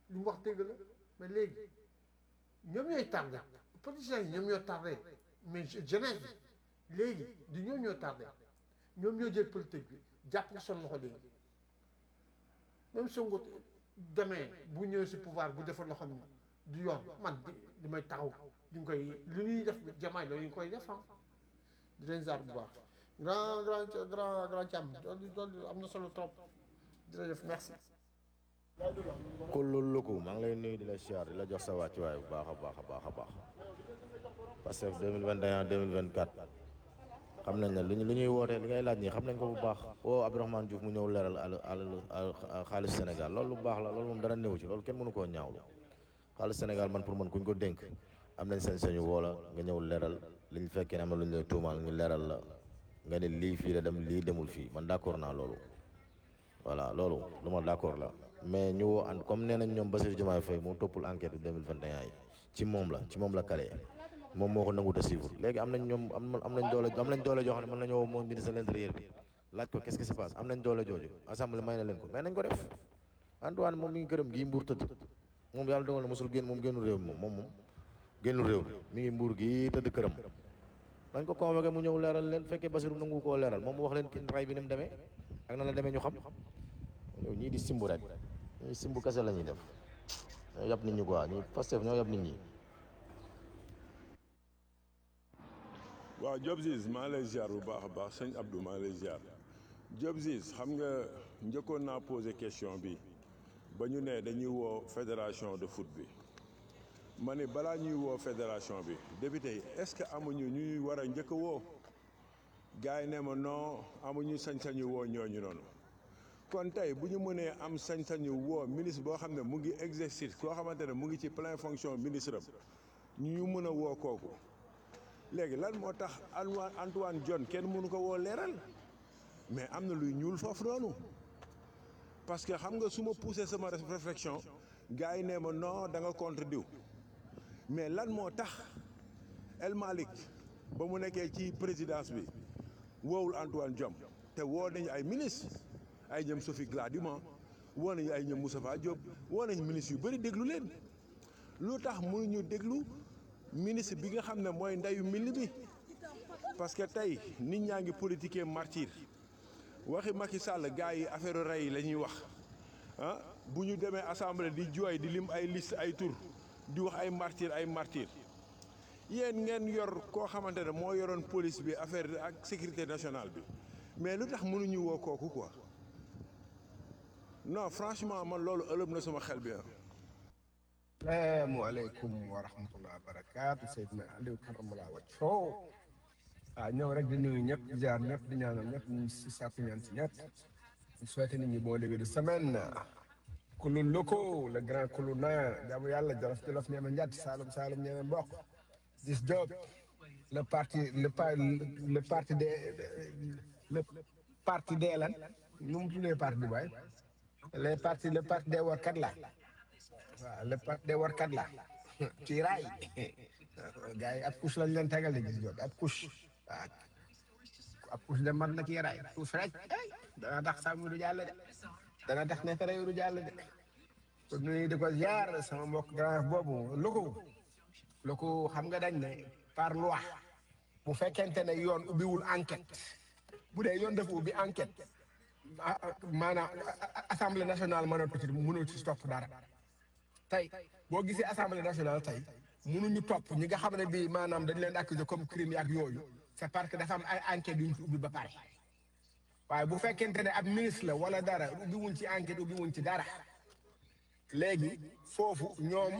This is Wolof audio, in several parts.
li mu wax dëgg la mais léegi ñoom ñooy tardé politiciens yi ñoom ñoo tardé mais jeunesse bi léegi du ñoom ñoo tardé ñoom ñoo jël politique bi jàpp ko seen loxo léegi même Sonko demee bu ñëwee si pouvoir bu defal loo xam ne du yoon man di di may taxaw di nga koy li ñuy def jamaay loolu ñu koy def ah di leen zaar bu baax grand grand grand grand càmm loolu loolu am na solo trop jërëjëf merci. kullul luku maa ngi lay nuyu di la siyaar di la jox sa wàccuwaay bu baax a baax a baax a baax parce que 2021 2024 xam nañ ne lu ñu lu ñuy wootee li ngay laaj nii xam nañ ko bu baax woo Abdourahmane Diouf mu ñëw leeral al al xaalis Sénégal loolu lu baax la loolu moom dara néew ci loolu kenn mënu koo ñaawlu xaalis Sénégal man pour man kuñ ko dénk am nañ sañ-sañu woo la nga ñëw leeral li ñu fekkee ne am na lu ñu lay tuumaal ñu leeral la nga ne lii fii la dem lii demul fii man d'accord naa loolu voilà loolu lu ma d'accord la mais ñu woo ànd comme nee nañ ñoom Bassirou Diomaye Faye moo toppul enquête bi 2021 yi ci moom la ci moom la kale moom moo ko nangut a suivre léegi am nañ ñoom am am nañ doole am nañ doole joo xam ne mën nañoo woo moom ministre de l'intérieur bi laaj ko qu'est-ce qui se passe am nañ doole jooju assemblée may na leen ko mais nañ ko def Antoine moom mi ngi gërëm gii mbuur tëdd moom yàlla dogal na mosul génn moom génnul réew mi moom moom moom génnul réew mi mi ngi mbuur gii tëdd këram dañ ko convoqué mu ñëw leeral leen fekkee Bassirou nangu koo leeral moom mu wax leen ki ray bi ni mu demee ak na la demee ñu xam yow ñii di simbu rek ñii simbu kese la ñuy def ñoo yab nit ñi quoi ñii Pastef ñoo yab nit ñi waaw Diop Ziz maa lay ziar bu baax a baax sëñ Abdou maa lay ziar Diop Ziz xam nga njëkkoon naa posé question bi ba ñu ne dañuy woo fédération de foot bi ma ne balaa ñuy woo fédération bi député yi est-ce que amuñu ñuy war a njëkk a woo gars yi ne ma non amuñu sañ-sañu woo ñooñu noonu kon tey bu ñu mënee am sañ-sañu woo ministre boo xam ne mu ngi exercice koo xamante ne mu ngi ci pleine fonction ministre am ñu mën a woo kooku léegi lan moo tax Antoine Antoine John kenn mënu ko woo leeral mais am na luy ñuul foofu noonu parce que xam nga su ma poussé sama réflexion gars yi nee ma non da nga contre diw mais lan moo tax El Malick ba mu nekkee ci présidence bi woowul Antoine Diome te woo nañu ay ministre ay ñoom Sophie Gladima woo nañu ay ñoom Moustapha Diop woo nañu ministre yu bëri déglu leen lu tax mënuñu déglu ministre bi nga xam ne mooy ndeyu mbill bi parce que tey nit ñaa ngi politiquer martyr waxi Macky Sall gars yi affaire rey yi la ñuy wax ah bu ñu demee assemblée di jooy di lim ay liste ay tur di wax ay martyr ay martyr yéen ngeen yor koo xamante ne moo yoroon police bi affaire ak sécurité nationale bi mais lu tax mënuñu woo kooku quoi non franchement man loolu ëlëb na sama xel bi ah. salaamualeykum wa rahmatullah wa barakaatu Seydina Aliou karamalaa wajhoo waaw ñëw rek di nuyu ñëpp di jaar ñëpp di ñaanal ñëpp ñu si sàkku ñaan si ñëpp di souhaité nit ñi bon début de semaine kulu loko le grand kulu na jaamu yàlla jolof jolof ñeema njatt saalum saalum ñeema mbokk dis job le parti le pa le parti des le parti des lan nu mu tuddee parti bi waay les parti le parti des warkat la waaw le parti des warkat la ci raay gars yi ab couche lañ leen tegal de gis jot ab couche waaw ab couche de mat na ci raay couche rek dana tax sàmm du jàll de dana tax neefere yu du jàll de kon nuyu di ko ziar sama mbokk grand boobu loko loko xam nga dañ ne par loi bu fekkente ne yoon ubbiwul enquête bu dee yoon dafa ubbi enquête maanaam assemblée nationale mënatu ci mënul ci topp dara tey boo gisee assemblée nationale tey mënuñu topp ñi nga xam ne bii maanaam dañ leen accuser comme crime ak yooyu c'est parce que dafa am ay enquêtes yu ñu ci ubbi ba pare waaye bu fekkente ne ab ministre la wala dara ubbi wuñ ci enquête ubbi wuñ ci dara léegi foofu ñoom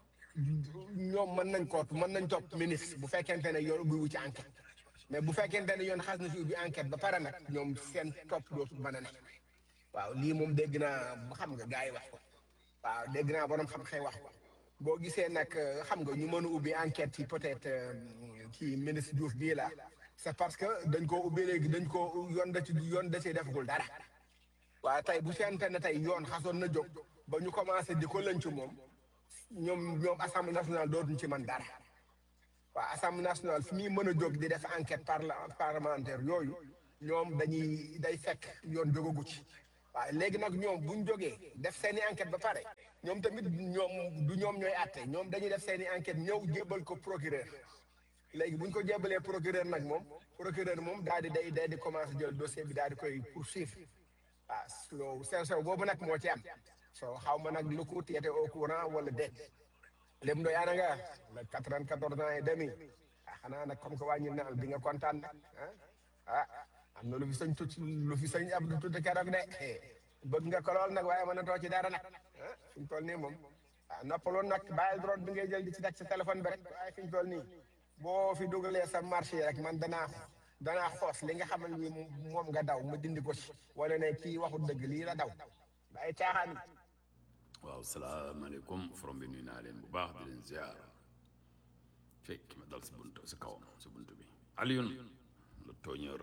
ñoom mën nañ ko mën nañ topp ministre bu fekkente ne yoon ubbi wu ci enquête mais bu fekkente ne yoon xas na ci ubbi enquête ba pare nag ñoom seen topp dootul mën a ne waaw lii moom dégg naa xam nga gars yi wax ko waaw dégg naa borom xam-xam wax ko boo gisee nag xam nga ñu mën a ubbi enquête yi peut-être kii ministre Diouf bii la c'est parce que dañ koo ubbi léegi dañ koo yoon da ci yoon da cee defagul dara waaye tey bu seente ne tey yoon xasoon na jóg ba ñu commencé di ko lënc moom ñoom ñoom assemblée nationale dootuñ ci man dara waaw assemblée nationale fi muy mën a jóg di def enquête parla parlementaire yooyu ñoom dañuy day fekk yoon jógagu ci waaw léegi nag ñoom buñ jógee def seen i enquête ba pare ñoom tamit ñoom du ñoom ñooy àtte ñoom dañuy def seen i enquête ñëw jébbal ko procureur léegi buñ ko jébbalee procureur nag moom procureur moom daal di day day di commencé jël dossier bi daal di koy poursuivre waaw loolu sew sew boobu nag moo ci am soo xaw ma nag lu ko teete au courant wala déet lépp ndoy ana nga le quatre-vingt-quatorze ans et demi ah xanaa nag comme que wàññi naal bi nga kontaan nag ah ah am na lu fi sëñ tut lu fi sëñ Abdou tudd keroog de bëgg nga ko lool nag waaye mën na too ci dara nag ah fi ñu toll nii moom ah noppaloon nag bàyyil droit bi ngay jël di ci teg sa téléphone bi rek waaye fi ñu toll nii boo fi dugalee sa marché rek man danaa danaa xoos li nga xamal ni moom nga daw ma dindi ko ci wala ne kii waxul dëgg lii la daw ay caaxaan yi waaw salaamaaleykum forom bi nuyu naa leen bu baax di leen ziar fekk ma dal si bunt si kawam si bunt bi Alioune le tooñeur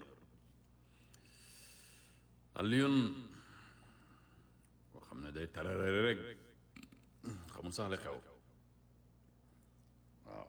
Alioune boo xam ne day tarare rek xamul sax li xew waaw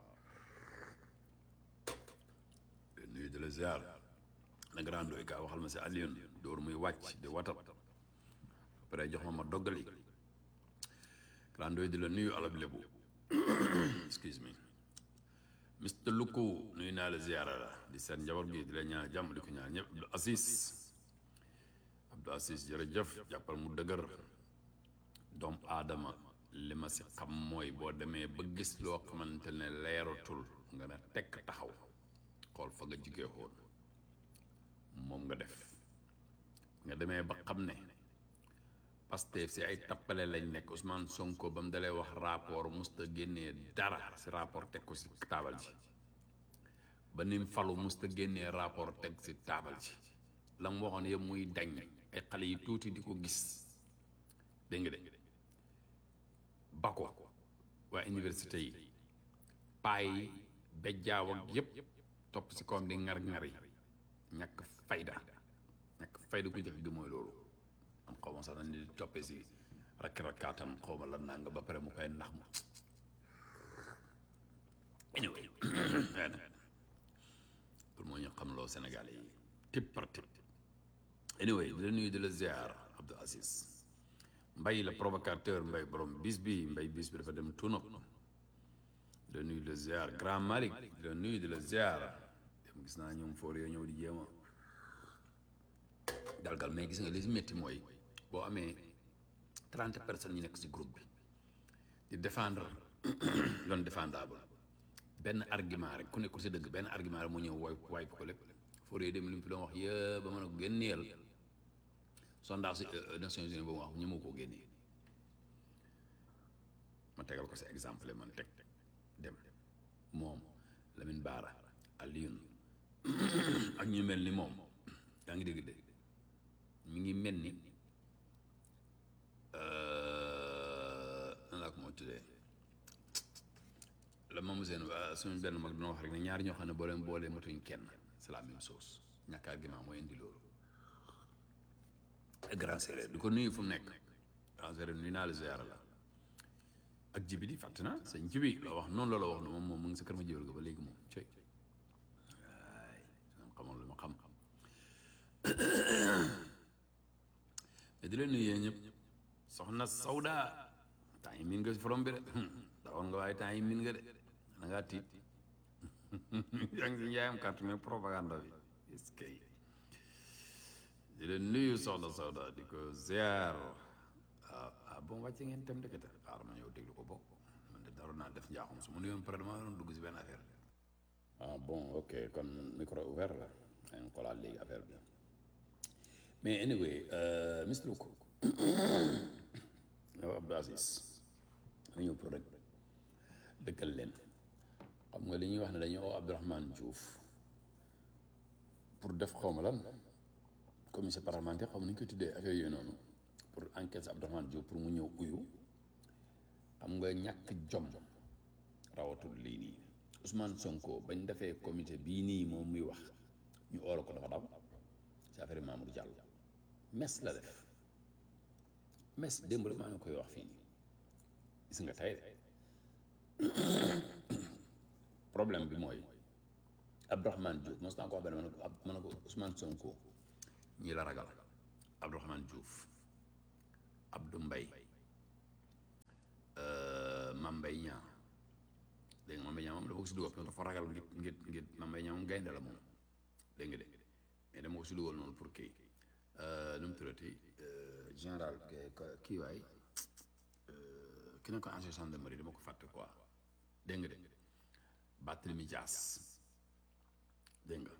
di nuyu di la ziar na grand doy kaa waxal ma si Alioune dóor muy wàcc di watat après jox ma ma doggali Grandooy di la nuyu alab lebu excuse me Mr Luku nuyu naa la ziyaara la di seen njaboot gi di la ñaan jàmm di ko ñaan ñëpp Abdou Assis Abdou Assis jërëjëf jàppal mu dëgër doom aadama li ma si xam mooy boo demee ba gis loo xamante ne leeratul nga ne tekk taxaw xool fa nga jigee woon moom nga def nga demee ba xam ne Pastef si ay tappale lañ nekk Ousmane Sonko ba mu dalee wax rapport musta génnee dara si rapport teg ko si taabal ji ba nim falu musta génnee rapport teg si taabal ji la mu waxoon yëpp muy dañ ay xale yi tuuti di ko gis dégg nga de ba ko waa université yi paay bejjaaw ak yëpp topp si kawam di ngar-ngar yi ñàkk fayda ñàkk fayda ku jëkk gi mooy loolu am xaw ma sax dañ di toppee si rakki-rakkaatam xaw ma lan naa nga ba pare mu koy nax ma anyway pour moo ñu xam loo Sénégal yi tip par tip anyway di la nuyu di la ziar Abdou Aziz mbay la provocateur mbay borom bis bi mbay bis bi dafa dem tunop di la nuyu di la ziar grand Malick di la nuyu di la ziar dem gis naa ñoom foor yoo ñëw di jéema dalgal mais gis nga li si métti mooy boo amee trente personnes ñu nekk si groupe bi di défendre loon défendable benn argument rek ku nekkul si dëgg benn argument rek mu ñëw woy waay ko lépp foor yooyu dem li mu fi doon wax yëpp ba mën a ko génneel sondage si Nations Unies boobu wax ñu ma koo génnee ma tegal ko si exemple man teg dem moom Lamine Bara Alioune ak ñu mel ni moom yaa ngi dégg de mi ngi mel ni nan laa ko moo tuddee la moom seen suñu benn mag dina wax rek ne ñaari ñoo xam ne boo leen boolee matuñ kenn c'est la même chose ñàkk argument mooy indi loolu grand séeréer di ko nuyu fu mu nekk grand séeréer nuyu naa la ziyaara la ak jibi di fàtt na sëñ jibi la wax noonu la la wax ne moom moom mu ngi sa kër ma jibal ga ba léegi moom cey waay xamoon lu ma xam mais di leen nuyu yéen ñëpp soxna Sawda temps yi miin nga si forom bi de dawoon nga waaye temps yi miin nga de da ngaa tiit yaa ngi si njaayam carte mais propagande bi est-ce que di leen nuyu soxna Sawda di ko ziar ah ah bon wàcce ngeen tem dëkkate xaaral ma ñëw déglu ko bokk man de daroon naa def njaaxum su ma nuyoon pare dama doon dugg si benn affaire ah bon ok kon micro ouvert la dañ xoolaat léegi affaire bi mais anyway Mr Luko yow Abdou Aziz ma ñëw pour rek dëkkal leen xam nga li ñuy wax ne dañu oo Abdourahmane Diouf pour def xawma lan commission parlementaire xam nañu koy tuddee affaire yooyu noonu pour enquête Abdourahmane Diouf pour mu ñëw uyu xam nga ñàkk jom rawatul lii nii Ousmane Sonko bañ defee comité bii nii moom muy wax ñu oora ko dafa daw ci affaire Mamour Diallo mes la def mes démb la maa ngi koy wax fii nii gis nga tey problème bi mooy Abdourahmane Diouf mos naa ko wax benn ma ne ko ma ne ko Ousmane Sonko ñi la ragal Abdourahmane Diouf Abdou Mbaye Mame Mbaye Niang dégg nga Mame Mbaye Niang moom dama ko si dugal parce que dafa ragal ngir ngir ngir Mame Mbaye Niang moom gaynde la moom dégg nga de mais dama ko si dugal noonu pour kii nu mu tuddati général kii waay ki ne ko ancien gendarmerie dama ko fàtte quoi dégg nga de Barthélémy Dias dégg nga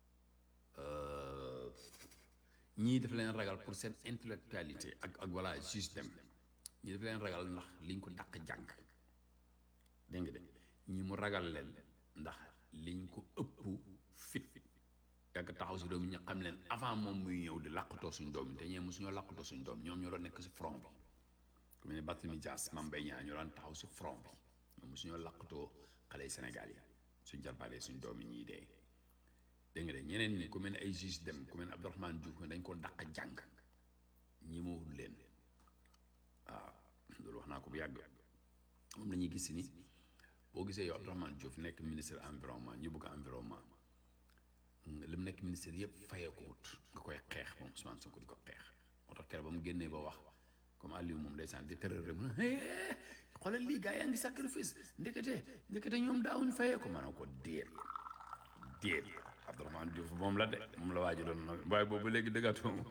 ñii daf leen ragal pour seen intellectualité ak ak voilà système ñii daf leen ragal ndax liñ ko dàq jàng dégg nga de ñi mu ragal leen ndax liñ ko ëpp fit yàgg taxaw si doom yi ñu xam leen avant moom muy ñëw di làqatoo suñ doom yi te ñee mosuñoo làqatoo suñ doom ñoom ñoo doon nekk si front bi ku mel ne Barthélémy Dias Mame Mbaye Niang ñoo daan taxaw si front bi ñoom mosuñoo làqatoo xale Sénégal yi suñ jarbaale suñ doom yi ñuy dee dégg nga de ñeneen ñi ku mel ne ay juge dem ku mel ne Abdourahmane Diouf dañ ko dàq jàng ñi ma wut leen waaw loolu wax naa ko bu yàgg moom la ñuy gis ni boo gisee yow Abdourahmane Diouf nekk ministre environnement ñu bëgg environnement li mu nekk ministre yëpp fayee ko wut nga koy xeex moom Ousmane Sonko di ko xeex moo tax keroog ba mu génnee ba wax comme Aliou moom ndeysaan di tërër rek mu ne xoolal lii gars yaa ngi sacrifice ndekete ndekete ñoom daawuñu fayee ko maanaam ko déet déet Abdourahmane Diouf moom la de moom la waaju doon nag waaye boobu léegi dëggatoo moom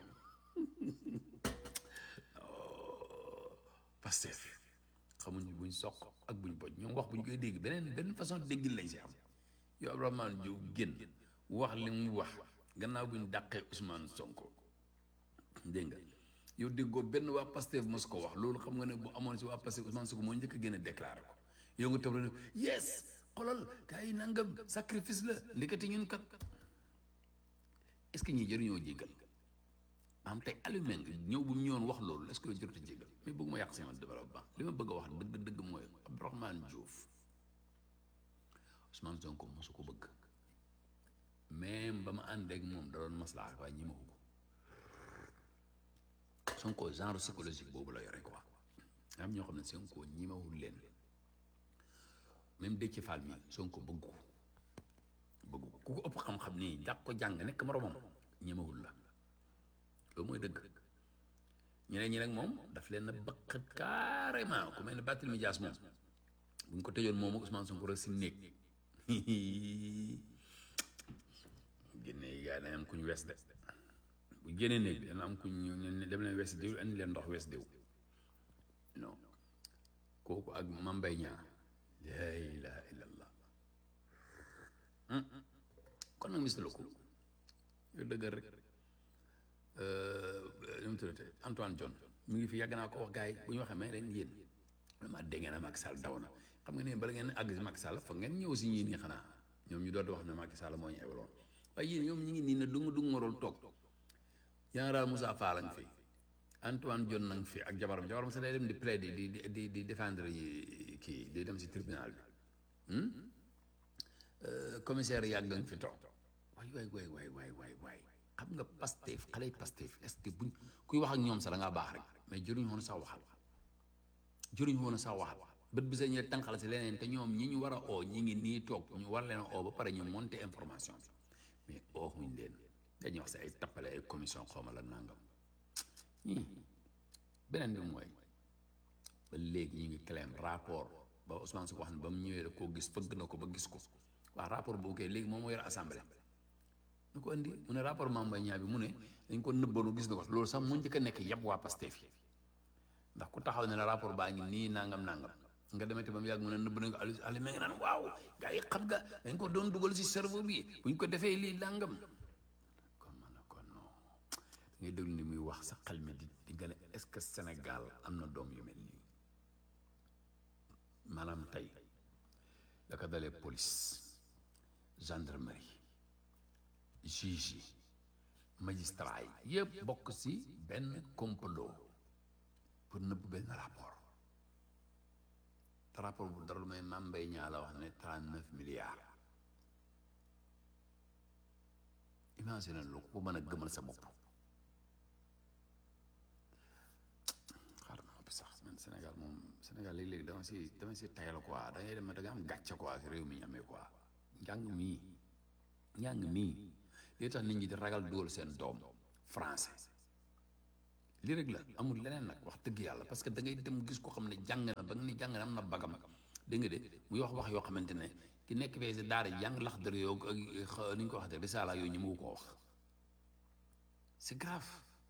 Pastef xamuñ buñ soq ak buñ boj ñoom wax buñ koy dégg beneen beneen façon déggin lañ si am yow Abdourahmane Diouf génn wax li mu wax gannaaw buñ dàqee Ousmane Sonko dégg nga yow déggoo benn waa Pastef mos ko wax loolu xam nga ne bu amoon si waa Pastef Ousmane Sonko moo njëkk a génn déclaré ko yow nga toog ne yes xolal gars yi nangam sacrifice la ndekete ñun kat est ce que ñii jëriñoo jéggal am tey allumé nga ñëw bu mu ñëwoon wax loolu est ce que yow jërëjëf jéggal mais bëgg ma yàq sama développement li ma bëgg a wax dëgg-dëgg mooy Abdourahmane Diouf Ousmane Sonko mosu ko bëgg même ba ma ànd ak moom da doon maslaa waaye ñi ma ko Sonko genre psychologique boobu la yore quoi am ñoo xam ne Sonko ñi ma wul leen même Déthié Fall mi Sonko bëgg ko bëgg ko ku ko ëpp xam-xam nii dàq ko jàng nekk moromam ñemewul la loolu mooy dëgg ñeneen ñi nag moom daf leen a bëqat carrément ku mel ne Barthélémy Dias moom bu ñu ko tëjoon moom ak Ousmane Sonko rek si néeg génne yi gars yi dañ am ku ñu wes de bu génnee néeg bi dana am ku ñu dem leen wes diw andi leen ndox wes diw non kooku ak Mame Mbaye Niang laa ilaha illallah kon nag mis la ko yow dëggal rek nu mu tuddate Antoine John mi ngi fi yàgg naa ko wax gars yi bu ñu waxee mais leen yéen vraiment dégg ngeen ne Macky Sall daw na xam nga ne bala ngeen àgg si Macky Sall foog ngeen ñëw si ñii nii xanaa ñoom ñu doon wax ne Macky Sall moo ñu ewaloon waaye yéen ñoom ñu ngi nii ne du nga du nga waroon toog général Moussa Fall nga fi Antoine John nang fi ak jabaram jabaram sax day dem di plaider di di di di défendre yi kii di dem si tribunal bi commissaire yàgg nga fi toog waay waay waay waay waay waay waay xam nga Pastef xale yi Pastef est-ce que buñ kuy wax ak ñoom sax da ngaa baax rek mais jëruñ woon sax waxal jëruñ woon sax waxal bët bi sax ñu tànqal si leneen te ñoom ñi ñu war a oo ñi ngi nii toog ñu war leen a oo ba pare ñu monter information bi mais ooxuñ leen dañuy wax si ay tappale ay commission xawma la nangam ñii beneen bi mooy ba léegi ñu ngi claim rapport ba Ousmane Sonko wax ne ba mu ñëwee rek koo gis fëgg na ko ba gis ko waaw rapport boobu kay léegi moom moo yor assemblée ñu ko andi mu ne rapport Mame Mbaye Niang bi mu ne dañ ko nëbboonu gis na ko loolu sax mu njëkk a nekk yëpp waa Pastef yi ndax ku taxaw ne la rapport baa ngi nii nangam nangam nga demete ba mu yàgg mu ne nëbb nañ ko ali ali ma ngi naan waaw gars yi xam nga dañ ko doon dugal si cerveau bi buñ ko defee lii nangam kon man kon non ngay déglu ni muy wax sa xel mi di di gën a est-ce que Sénégal am na doom yu mel nii maanaam tey da ko dalee police gendarmerie juge yi magistrat yi yëpp bokk ci benn complot pour nëbb benn rapport te rapport bu dara lu may Mame Mbaye Niang la wax ne trente neuf milliards imagine lu ko mën a gëmal sa bopp xaar ma noppi sax man Sénégal moom Sénégal léegi-léegi dama si dama si tayal quoi da ngay dem da nga am gàcce quoi si réew mi ñu amee quoi njàng mii njàng mii li tax nit ñi di ragal dugal seen doom français lii rek la amul leneen nag wax dëgg yàlla parce que da ngay dem gis ko xam ne jàng na ba nga ni jàng na am na bagam dégg nga de muy wax wax yoo xamante ne ki nekk fee si daara jàng lax dër yoo ak xa- ni ñu ko waxatee risaala yooyu ñu mu koo wax c'est grave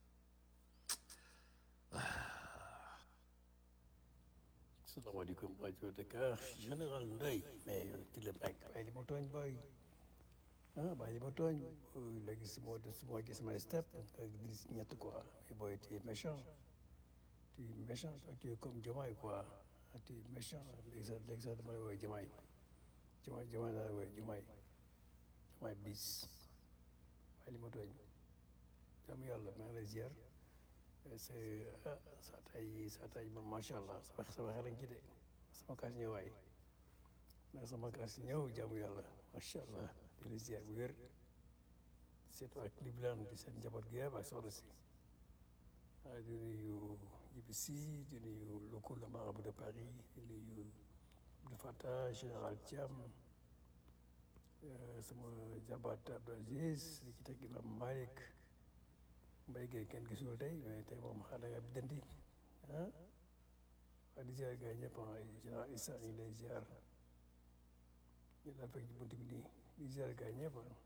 salaamaaleykum rajo Dakar général Ndeye mais ci la nekk bàyyi li ma tooñ booy ah bàyyi li ma tooñ léegi su ma su ma gis samay step ak gis ñett quoi mais booy tu es méchant tu es méchant toi tu es comme Diomaye quoi tu es méchant léegi sax léegi sax dama lay woowee Diomaye Diomaye Diomaye laa lay woowee Diomaye Diomaye bis bàyyi li ma tooñ jàmm yàlla maa ngi lay ziar c'est ah saa tay saa tay man macha allah sama sama xel ci de sama kaas ñëwaay ndax sama kaas ñëw jaamu yàlla macha allah di la ziar bu wér surtout ak Cleveland di seen njaboot gi yëpp ak soxna si ah di nuyu IBC di nuyu locaux le marabout de Paris di nuyu Abdou Fattah général Thiam sama jabaat Abdou Aziz di ci teg Imam Malick mbay gay kenn gisul tey mais tey moom xanaa nga biddanti ah waa di ziar gars yi ñëpp ah général Issa ñu ngi lay ziar ñu daal fekk ci bunt bi nii di ziar gars yi ñëpp ah.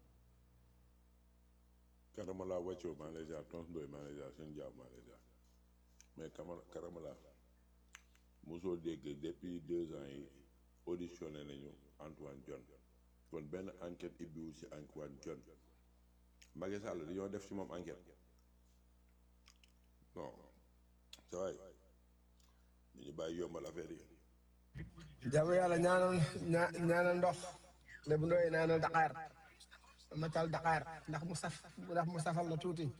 Karamala wàccoo maa ngi lay ziar Tons Ndoye maa ngi lay ziar seen jaaw maa ngi lay ziar mais Kamala Karamala mosoo dégg depuis deux ans yi auditionné nañu Antoine John kon benn enquête ibbiwu ci Antoine John Macky Sall dañoo def ci moom enquête non sa waay dañu bàyyi yombal affaire yi jaamu yàlla ñaanal ñaa ñaanal ndox lébu ndoy ñaanal Dakar matal Dakar ndax mu saf ndax mu safal la tuuti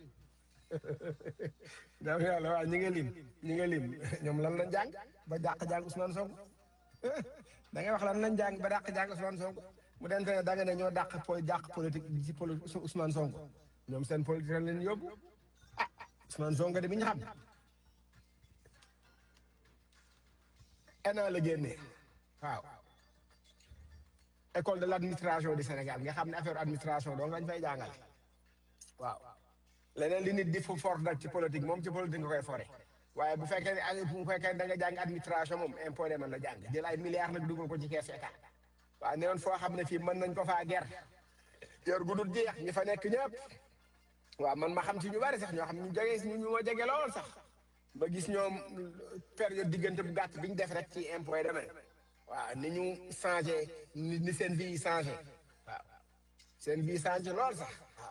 jaamu yàlla waaw ñi nga lim ñi nga lim ñoom lan lañ jàng ba dàq jàng Ousmane Sonko da ngay wax lan lañ jàng ba dàq jàng Ousmane Sonko mu dente ne da nga ne ñoo dàq po dàq politique ci poli Ousmane Sonko ñoom seen politique leen yóbbu ah Ousmane Sonko de bi ñu xam ENA la génnee waaw école de l' administration du Sénégal nga xam ne affaire administration donc lañ fay jàngale waaw leneen li nit di fu fort nag ci politique moom ci politique nga koy fore waaye bu fekkee ne ay bu fekkee da nga jàng administration moom impôt de mën la jàng jël ay milliards nag dugal ko ci kees état waaw ne woon foo xam ne fii mën nañ ko faa ger yor gu dul jeex ñi fa nekk ñëpp waaw man ma xam ci ñu bari sax ñoo xam ñu jege ñu ñu ma jege lool sax ba gis ñoom période diggante bu gàtt bi ñu def rek ci impôt yi demee waaw ni ñu changé ni ni seen vie yi changé waaw seen vie changé lool sax waaw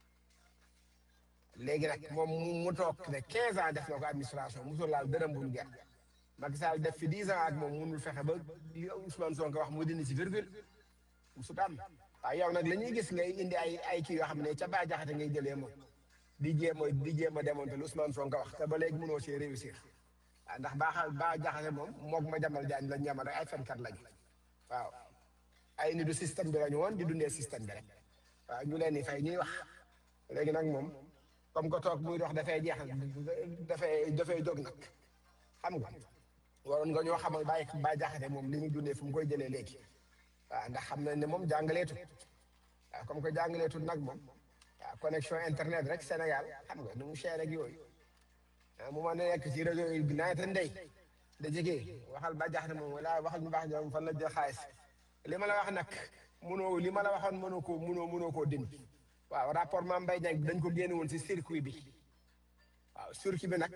léegi nag moom mu mu toog ne 15 ans def na ko administration musul laal dërëm bu mu ger Macky Sall def fi 10 ans ak moom munul fexe ba li Ousmane Sonko wax mu dindi ci virgule musut am waaw yow nag la ñuy gis ngay indi ay ay kii yoo xam ne ca Bah Diakhaté ngay jëlee moom di jéem a di jéem a démonter lu Ousmane Sonko wax te ba léegi mënoo see réussir waaw ndax Bah Bah Diakhaté moom moog ma jamal jaañ lañ ñamal rek ay fenkat lañu waaw ay ni du système bi lañu woon di dundee système bi rek waaw ñu leen di fay ñuy wax léegi nag moom comme que toog muy dox dafay jeex dafay dafay jóg nag xam nga waroon nga ñoo xamal bàyyi Bah Diakhaté moom li muy dundee fu mu koy jëlee léegi waaw ndax xam nañ ne moom jàngaleetut waaw comme que jàngaleetut nag moom waaw connexion internet rek Sénégal xam nga nu mu cher ak yooyu ah mu ma nekk ci réseau yi naata ndey da jege waxal Bah Diakhaté moom wala waxal ñu baax ñoom fan la jël xaalis li ma la wax nag mënoo li ma la waxoon mënoo koo mënoo mënoo koo dindi waaw rapport Mame Mbaye Niang dañ ko génne woon si circuit bi waaw circuit bi nag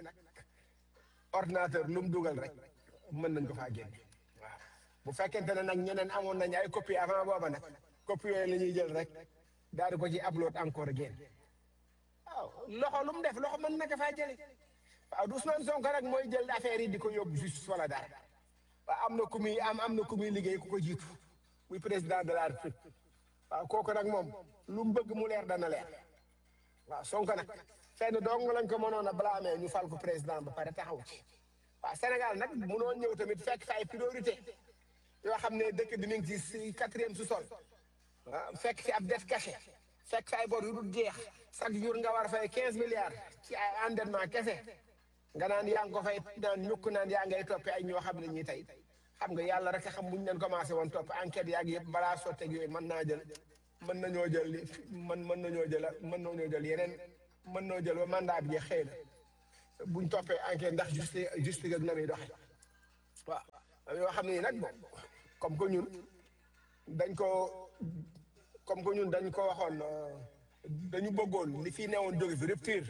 ordinateur lu mu dugal rek mën nañ ko faa génne waaw bu fekkente ne nag ñeneen amoon nañ ay copie avant booba nag copie yooyu la ñuy jël rek daal di ko ci upload encore génn waaw loxo lu mu def loxo mën na ko faa jële waaw du Ousmane Sonko rek mooy jël affaire yi di ko yóbbu justice wala dara waaw am na ku muy am am na ku muy liggéey ku ko jiitu muy président de la République waaw kooku nag moom lu mu bëgg mu leer dana leer waaw Sonko nag fenn dong lañ ko mënoon a blâmer ñu fal ko président ba pare taxaw ci waaw Sénégal nag mënoo ñëw tamit fekk fa ay priorité yoo xam ne dëkk bi mi ngi ci si quatrième sous-sol ah fekk fi ab def caché fekk fi ay bor yu dul jeex chaque jour nga war a fay quinze milliards ci ay endettement kese nga naan yaa ngi ko fay naan ñukk naan yaa ngay toppee ay ñoo xam ne ñii tey xam nga yàlla rek a xam buñ leen commencé woon topp enquête yaag yëpp balaa sotteeg yooyu mën naa jël mën nañoo jël li mën mën nañoo jël mën nañoo jël yeneen mën nañoo jël ba mandat bi jeex xëy na buñ toppee enquête ndax juste juste ak na muy doxe waaw am yoo xam ne nag bon comme que ñun dañ ko comme que ñun dañ ko waxoon euh, dañu bëggoon li fi newoon jóge fi rupture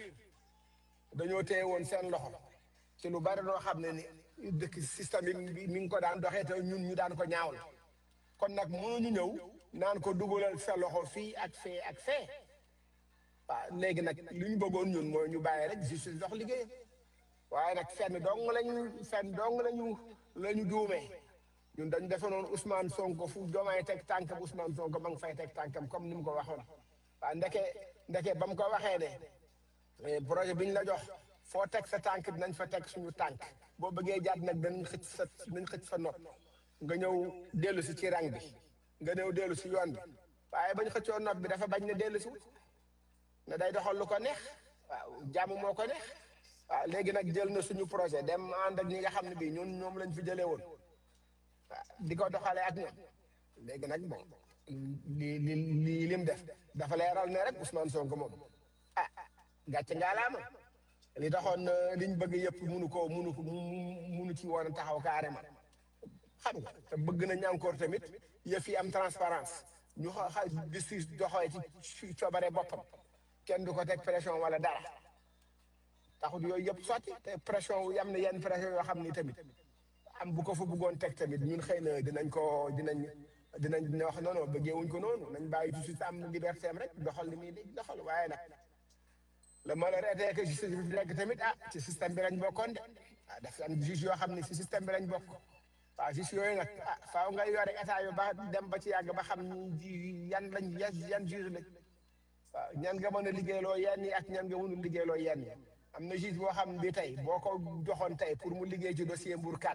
dañoo téye woon seen loxo ci lu bari loo xam ne ni dëkk système bi mi ngi ko daan doxee te ñun ñu daan ko ñaawal kon nag mënuñu ñëw naan ko dugalal sa loxo fii ak fee ak fee waaw léegi nag li ñu bëggoon ñun mooy ñu bàyyi rek justice dox liggéey waaye nag fenn dong lañu fenn dong lañu la ñu duumee ñun dañu defe noonu Ousmane Sonko fu Diomaye teg tànkam Ousmane Sonko ma ngi fay teg tànkam comme ni mu ko waxoon waaw ndeke ndeke ba mu ko waxee ne eh, projet bi ñu la jox foo teg sa tànk dinañ fa teg suñu tànk boo bëggee jaat nag dañ xëcc sa dañ xëcc sa nopp nga ñëw dellu si ci rang bi nga ñëw dellu si yoon bi waaye bañ xëccoo nopp bi dafa bañ ne dellu si ne day doxal lu ko neex waaw jàmm moo ko neex waaw léegi nag jël na suñu projet dem ànd ak ñi nga xam ne bii ñun ñoom lañ fi jëlee woon waaw di ko doxalee ak ñoom léegi nag bon li li li lim def dafa leeral ne rek Ousmane Sonko moom ah gàcce ngaalaama li taxoon euh, liñ bëgg yëpp munu ko munu ko munu ci woon a taxaw carrément xam nga te bëgg nañ encore tamit yëf yi am transparence ñu xa xa justice doxee ci coobare boppam kenn du ko teg pression wala dara taxut yooyu yëpp sotti te pression wu yam na yenn pression yoo xam ni tamit am bu ko fa bëggoon teg tamit ñun xëy na dinañ ko dinañ dinañ dina wax non non bëggee wuñ ko noonu nañ bàyyi justice am liberté am rek doxal li muy di doxal waaye nag le malheur était que justice bi fi nekk tamit ah ci système bi lañ bokkoon de ah daf am juge yoo xam ne si système bi lañ bokk waaw juge yooyu nag ah faaw nga yore état yu ba dem ba ci yàgg ba xam ñi yan lañ yan yan juge lañ waaw ñan nga mën a liggéeyloo yenn yi ak ñan nga mënul liggéeyloo yenn yi am na juge boo xam bi tey boo ko joxoon tey pour mu liggéey ci dossier Mbour 4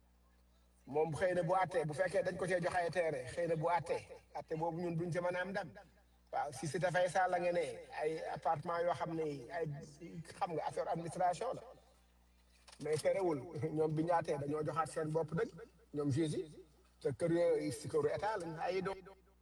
moom xëy na bu àttee bu fekkee dañ ko cee joxe ay terrain xëy na bu àttee àtte boobu ñun duñ ci mën a am ndam waaw si si dafay saa la nga ne ay appartement yoo xam ne ay xam nga affaire administration la mais terewul ñoom bi ñaatee dañoo joxaat seen bopp dëgg ñoom juge yi te kër yooyu si këru état lañ ay doom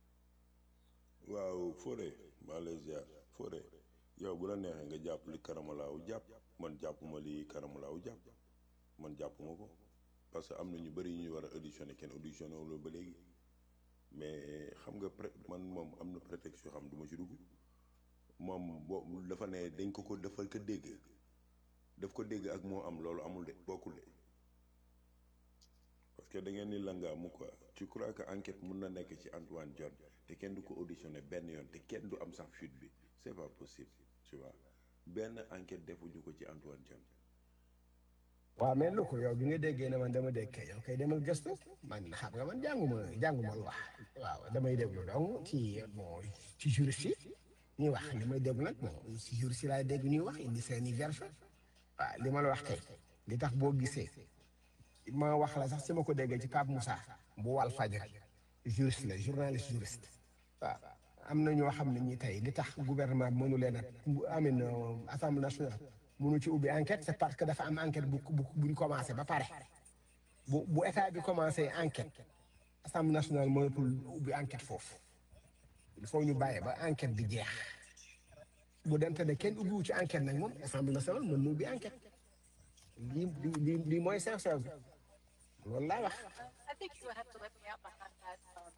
waaw Fodé maa lay ziar Fodé yow bu la neexee nga jàpp li karamalaaw jàpp man jàppuma li karamalaaw jàpp man jàppuma ko parce que am na ñu bëri ñu war a auditionné kenn auditionné wu ba léegi mais xam nga pré man moom am na prétexte yoo xam du ma ci dugg moom boo dafa ne dañ ko ko dafa ko dégg daf ko dégg ak moo am loolu amul de bokkul de parce que da ngeen ni langaamu quoi tu crois que enquête mun na nekk ci Antoine Diome te kenn du ko auditionné benn yoon te kenn du am sax fuite bi c'est pas possible tu vois benn enquête defuñu ko ci Antoine Diome waaw mais lu ko yow bi nga déggee ne man dama dégg kay yow kay demal gëstu man xam nga man jànguma jànguma lu wax waaw damay déglu donc ci bon ci juriste yi ñuy wax li may déglu nag bon ci juriste yi laay dégg ñuy wax indi seeni version waaw li ma la wax kay li tax boo gisee ma wax la sax si ma ko déggee ci Pape Moussa bu wal fajar juriste la journaliste juriste waaw am na ñoo xam ne ñi tey li tax gouvernement bi mënu leen a amin assemblée nationale mënu ci ubbi enquête c'est parce que dafa am enquête bu bu buñ commencé ba pare bu bu état bi commencé enquête assemblée nationale mënatul ubbi enquête foofu il faut ñu bàyyi ba enquête bi jeex bu dente ne kenn ubbiwu ci enquête nag moom assemblée nationale mën na ubbi enquête lii lii lii mooy sincère bi loolu laa wax I think you would have to let me out behind that. Um,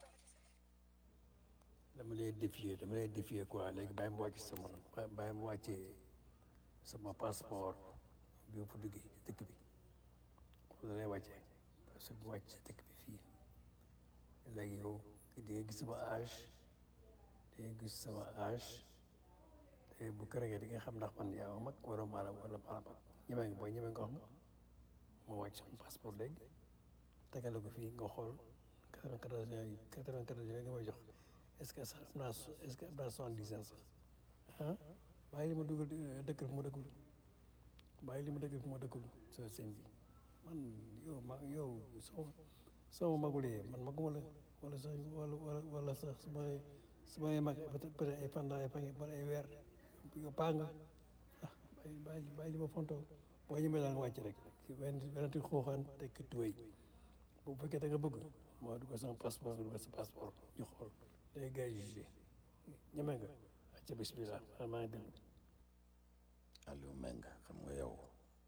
dama lay défier dama lay défier quoi léegi bàyyi ma wàcc sama bàyyi ma wàccee sama passeport bi ma fa duggee ci dëkk bi foofu la lay wàccee parce que bu wàcc ci dëkk bi fii léegi yow di nga gis sama âge di nga gis sama âge te bu kërëgee di nga xam ndax man yaa ma mag wala maanaam wala maanaam ñeme nga booy ñeme nga wax nga ma wàcc sama passeport léegi tegale ko fii nga xool quatre-vingt-quatorze yooyu quatre-vingt-quatorze yooyu nga may jox est-ce que sax am naa est-ce que am naa soixante-dix ans sax ah bàyyi li ma dugal dëkk fi ma dëkkul bàyyi li ma dëkk fi ma dëkkul so sëñ bi man yow ma yow soo soo ma magulee man maguma la wala sax wala wala wala sax su ma su ma mag peut-être ay pendant ay fan ay weer yow paa nga ah bàyyi bàyyi bàyyi li ma fontoo boo ñëwee daal nga wàcc rek wenn wenati xooxaan tekki tuwéy bu fekkee da nga bëgg moo dugal sama passeport nga dugal sa passeport ñu xool day gars yi jugé ñeme nga acca bismillah maa ngi déglu Aliou Meng xam nga yow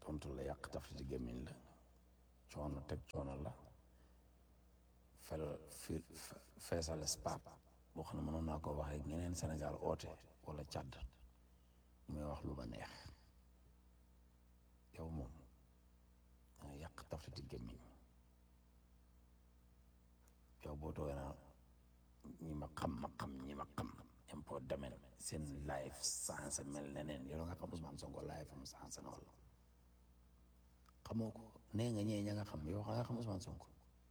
tontu la yàq taf ci gémmiñ la coono teg coono la fel fi feesal spaat boo xam ne mënoon naa ko waxee ñeneen Sénégal oote wala Tchad muy wax lu ma neex yow moom danga yàq taf ci gémmiñ yow boo toogee naa ñi ma xam ma xam ñi ma xam impôt domaine seen live sensé mel neneen yow nga xam Ousmane Sonko live am sensé na wala xamoo ko nee nga ñee ña nga xam yow nga xam Ousmane Sonko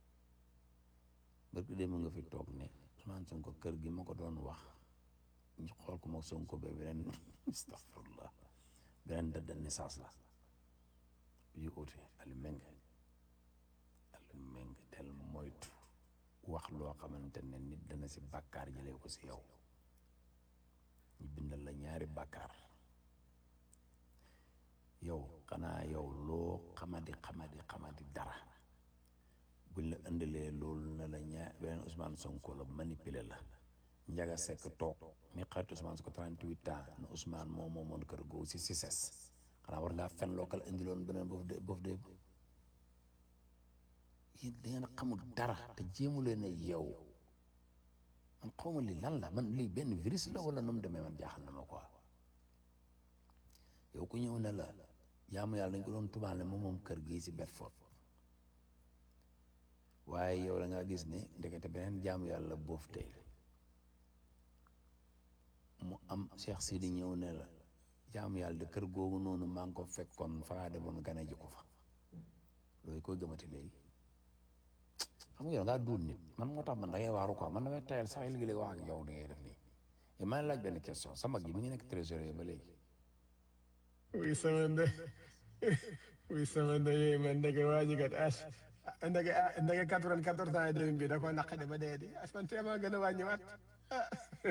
bërki démb nga fi toog ne Ousmane Sonko kër gi ma ko doon wax ñu xool ko moom Sonko ba beneen astafurlah beneen date de naissance la yu uute Aliou Mbengue Aliou Mbengue tel moytu wax loo xamante ne nit dana si bàkkaar jëlee ko si yow ñu bindal la ñaari bàkkaar yow xanaa yow loo xamadi xamadi xamadi dara buñ la indilee loolu na la ñaar beneen Ousmane Sonko la manipuler la Njaga Sekk toog mi xarit Ousmane Sonko 38 ans na Ousmane moo moomoon kër googu si si ses xanaa war ngaa fen lookal indiloon beneen boofu de boofu de yéen da ngeen xamul dara te jéemu leen ne yow man xawma li lan la man lii benn virus la wala nu mu demee man jaaxal na ma quoi yow ku ñëw ne la jaamu yàlla dañ ko doon tubaale moom moom kër gii si Bedford waaye yow da ngaa gis ne ndekete beneen jaamu yàlla boof tey mu am Cheikh Sidi ñëw ne la jaamu yàlla de kër googu noonu maa ngi ko fekkoon fa ngaa demoon gane ji ko fa loolu koy gëmati léegi xam nga yow ngaa duul nit man moo tax man da ngay waaru quoi man damay tayal sax léegi-léegi wax ak yow da ngay def nii et maa ngi laaj benn question sa mag ji mi ngi nekk trésorier ba léegi oui sama nde oui sama nde yooyu man ndeke waa ji kat as ndeke ah ndeke quatre-vingt-quatorze ans et demi bi da koo naqade ba dee di as man teemaa gën a wàññiwaat ah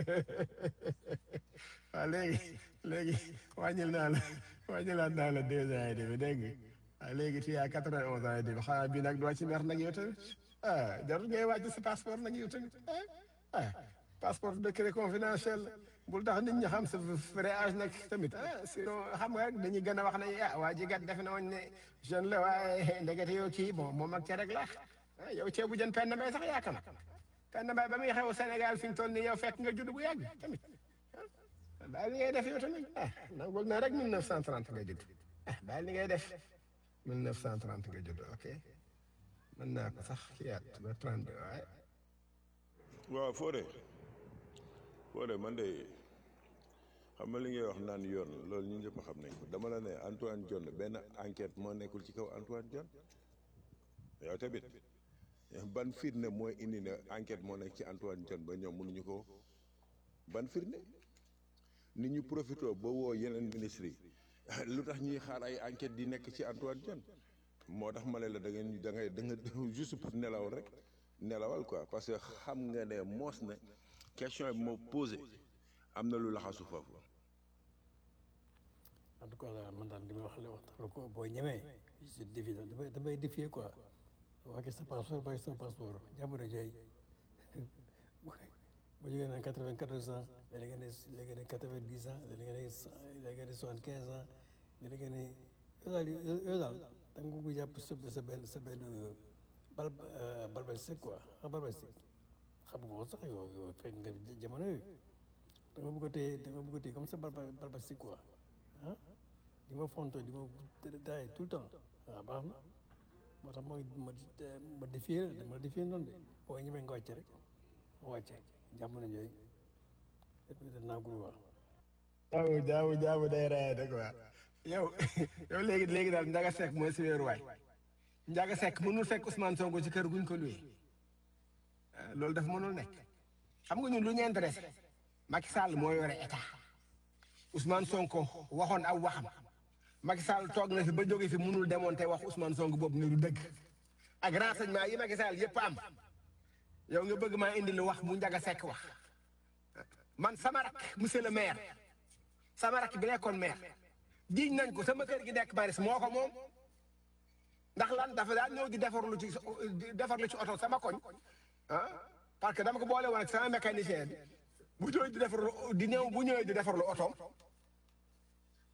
waaw léegi léegi wàññil naa la wàññilaat naa la deux ans et demi dégg nga waaw léegi tu as quatre-vingt-onze ans et demi xanaa bii nag doo ci mer nag yow tamit ah jarul ngay wàcc sa passeport nag yow tamit ah ah passeport décret confidentiel bul tax nit ñi xam sa vrai âge nag tamit ah sinon xam nga dañuy gën a wax ne ah waa ji gat def na woon ne jeune la waaye ndekete yow kii bon moom ak rek la ah yow ceebu jën penn mbay sax yaakaar na penn mbay ba muy xew Sénégal fi ñu toll nii yow fekk nga judd bu yàgg tamit ah bàyyi li ngay def yow tamit ah nangul na rek 1930 nga judd ah bàyyi li ngay def 1930 nga judd ok mën naa ko sax kii at ba 32 waaye. waaw Fodé Fodé man de xam nga li ngay wax naan yoon loolu ñu ñëpp xam nañ ko dama la ne Antoine Diome benn enquête moo nekkul ci kaw Antoine Diome yow tamit ban firnde mooy indi ne enquête moo nekk ci Antoine Diome ba ñoom mënuñu ko ban firnde nit ñu profité ba woo yeneen ministres yi lu tax ñuy xaar ay enquête di nekk ci Antoine Diome moo tax ma ne la da ngeen da ngay da nga juste pour nelaw rek nelawal quoi parce que xam nga ne moos na question bi moo posé am na lu laxasu foofu en tout cas daal man daal li may wax la wax dëgg ko boo ñemee je défie damay damay défier quoi waa sa passeport bàyyi sa passeport jamono jooy boo jógee naan quatre-vingt-quatorze ans léegi nga ne léegi nga ne quatre-vingt-dix ans léegi nga ne léegi nga ne soixante-quinze ans léegi nga ne yow daal yow daal da nga ko jàpp sa sa benn sa benn bal balbalistique quoi xam balbalistique xam nga ko sax yow yow fekk nga jamono yooyu da nga bëgg a téye da nga bëgg a téye comme ça balbalistique quoi ah di ma fonto di ma daay tout le temps waaw baax na moo tax mooy ma ma défier la ma défier noonu de boo ñemee nga wàcce rek ma wàcce jamono jooyu danaa ko wax jaamu jaamu jaamu day rey de quoi yow yow léegi léegi daal Ndiaga Seck mooy si weeru waay Ndiaga Seck mënul fekk Ousmane Sonko ci kër guñ ko luwee loolu dafa mënul nekk xam nga ñun lu ñu intéressé Macky Sall moo yore état Ousmane Sonko waxoon aw waxam Macky Sall toog na fi ba jóge fi mënul démonter wax Ousmane Sonko boobu ni du dëgg ak renseignement yi Macky Sall yëpp am yow nga bëgg maa indi lu wax mu Ndiaga Seck wax man sama rak monsieur le maire sama rak bi nekkoon maire jiiñ nañ ko sama kër gi nekk Maris moo ko moom ndax lan dafa daan ñëw di defarlu ci defarlu ci oto sama koñ ah parce que dama ko boole woon ak sama mécanicien bi bu ñëwee di defarlu di ñëw bu ñëwee di defarlu otoom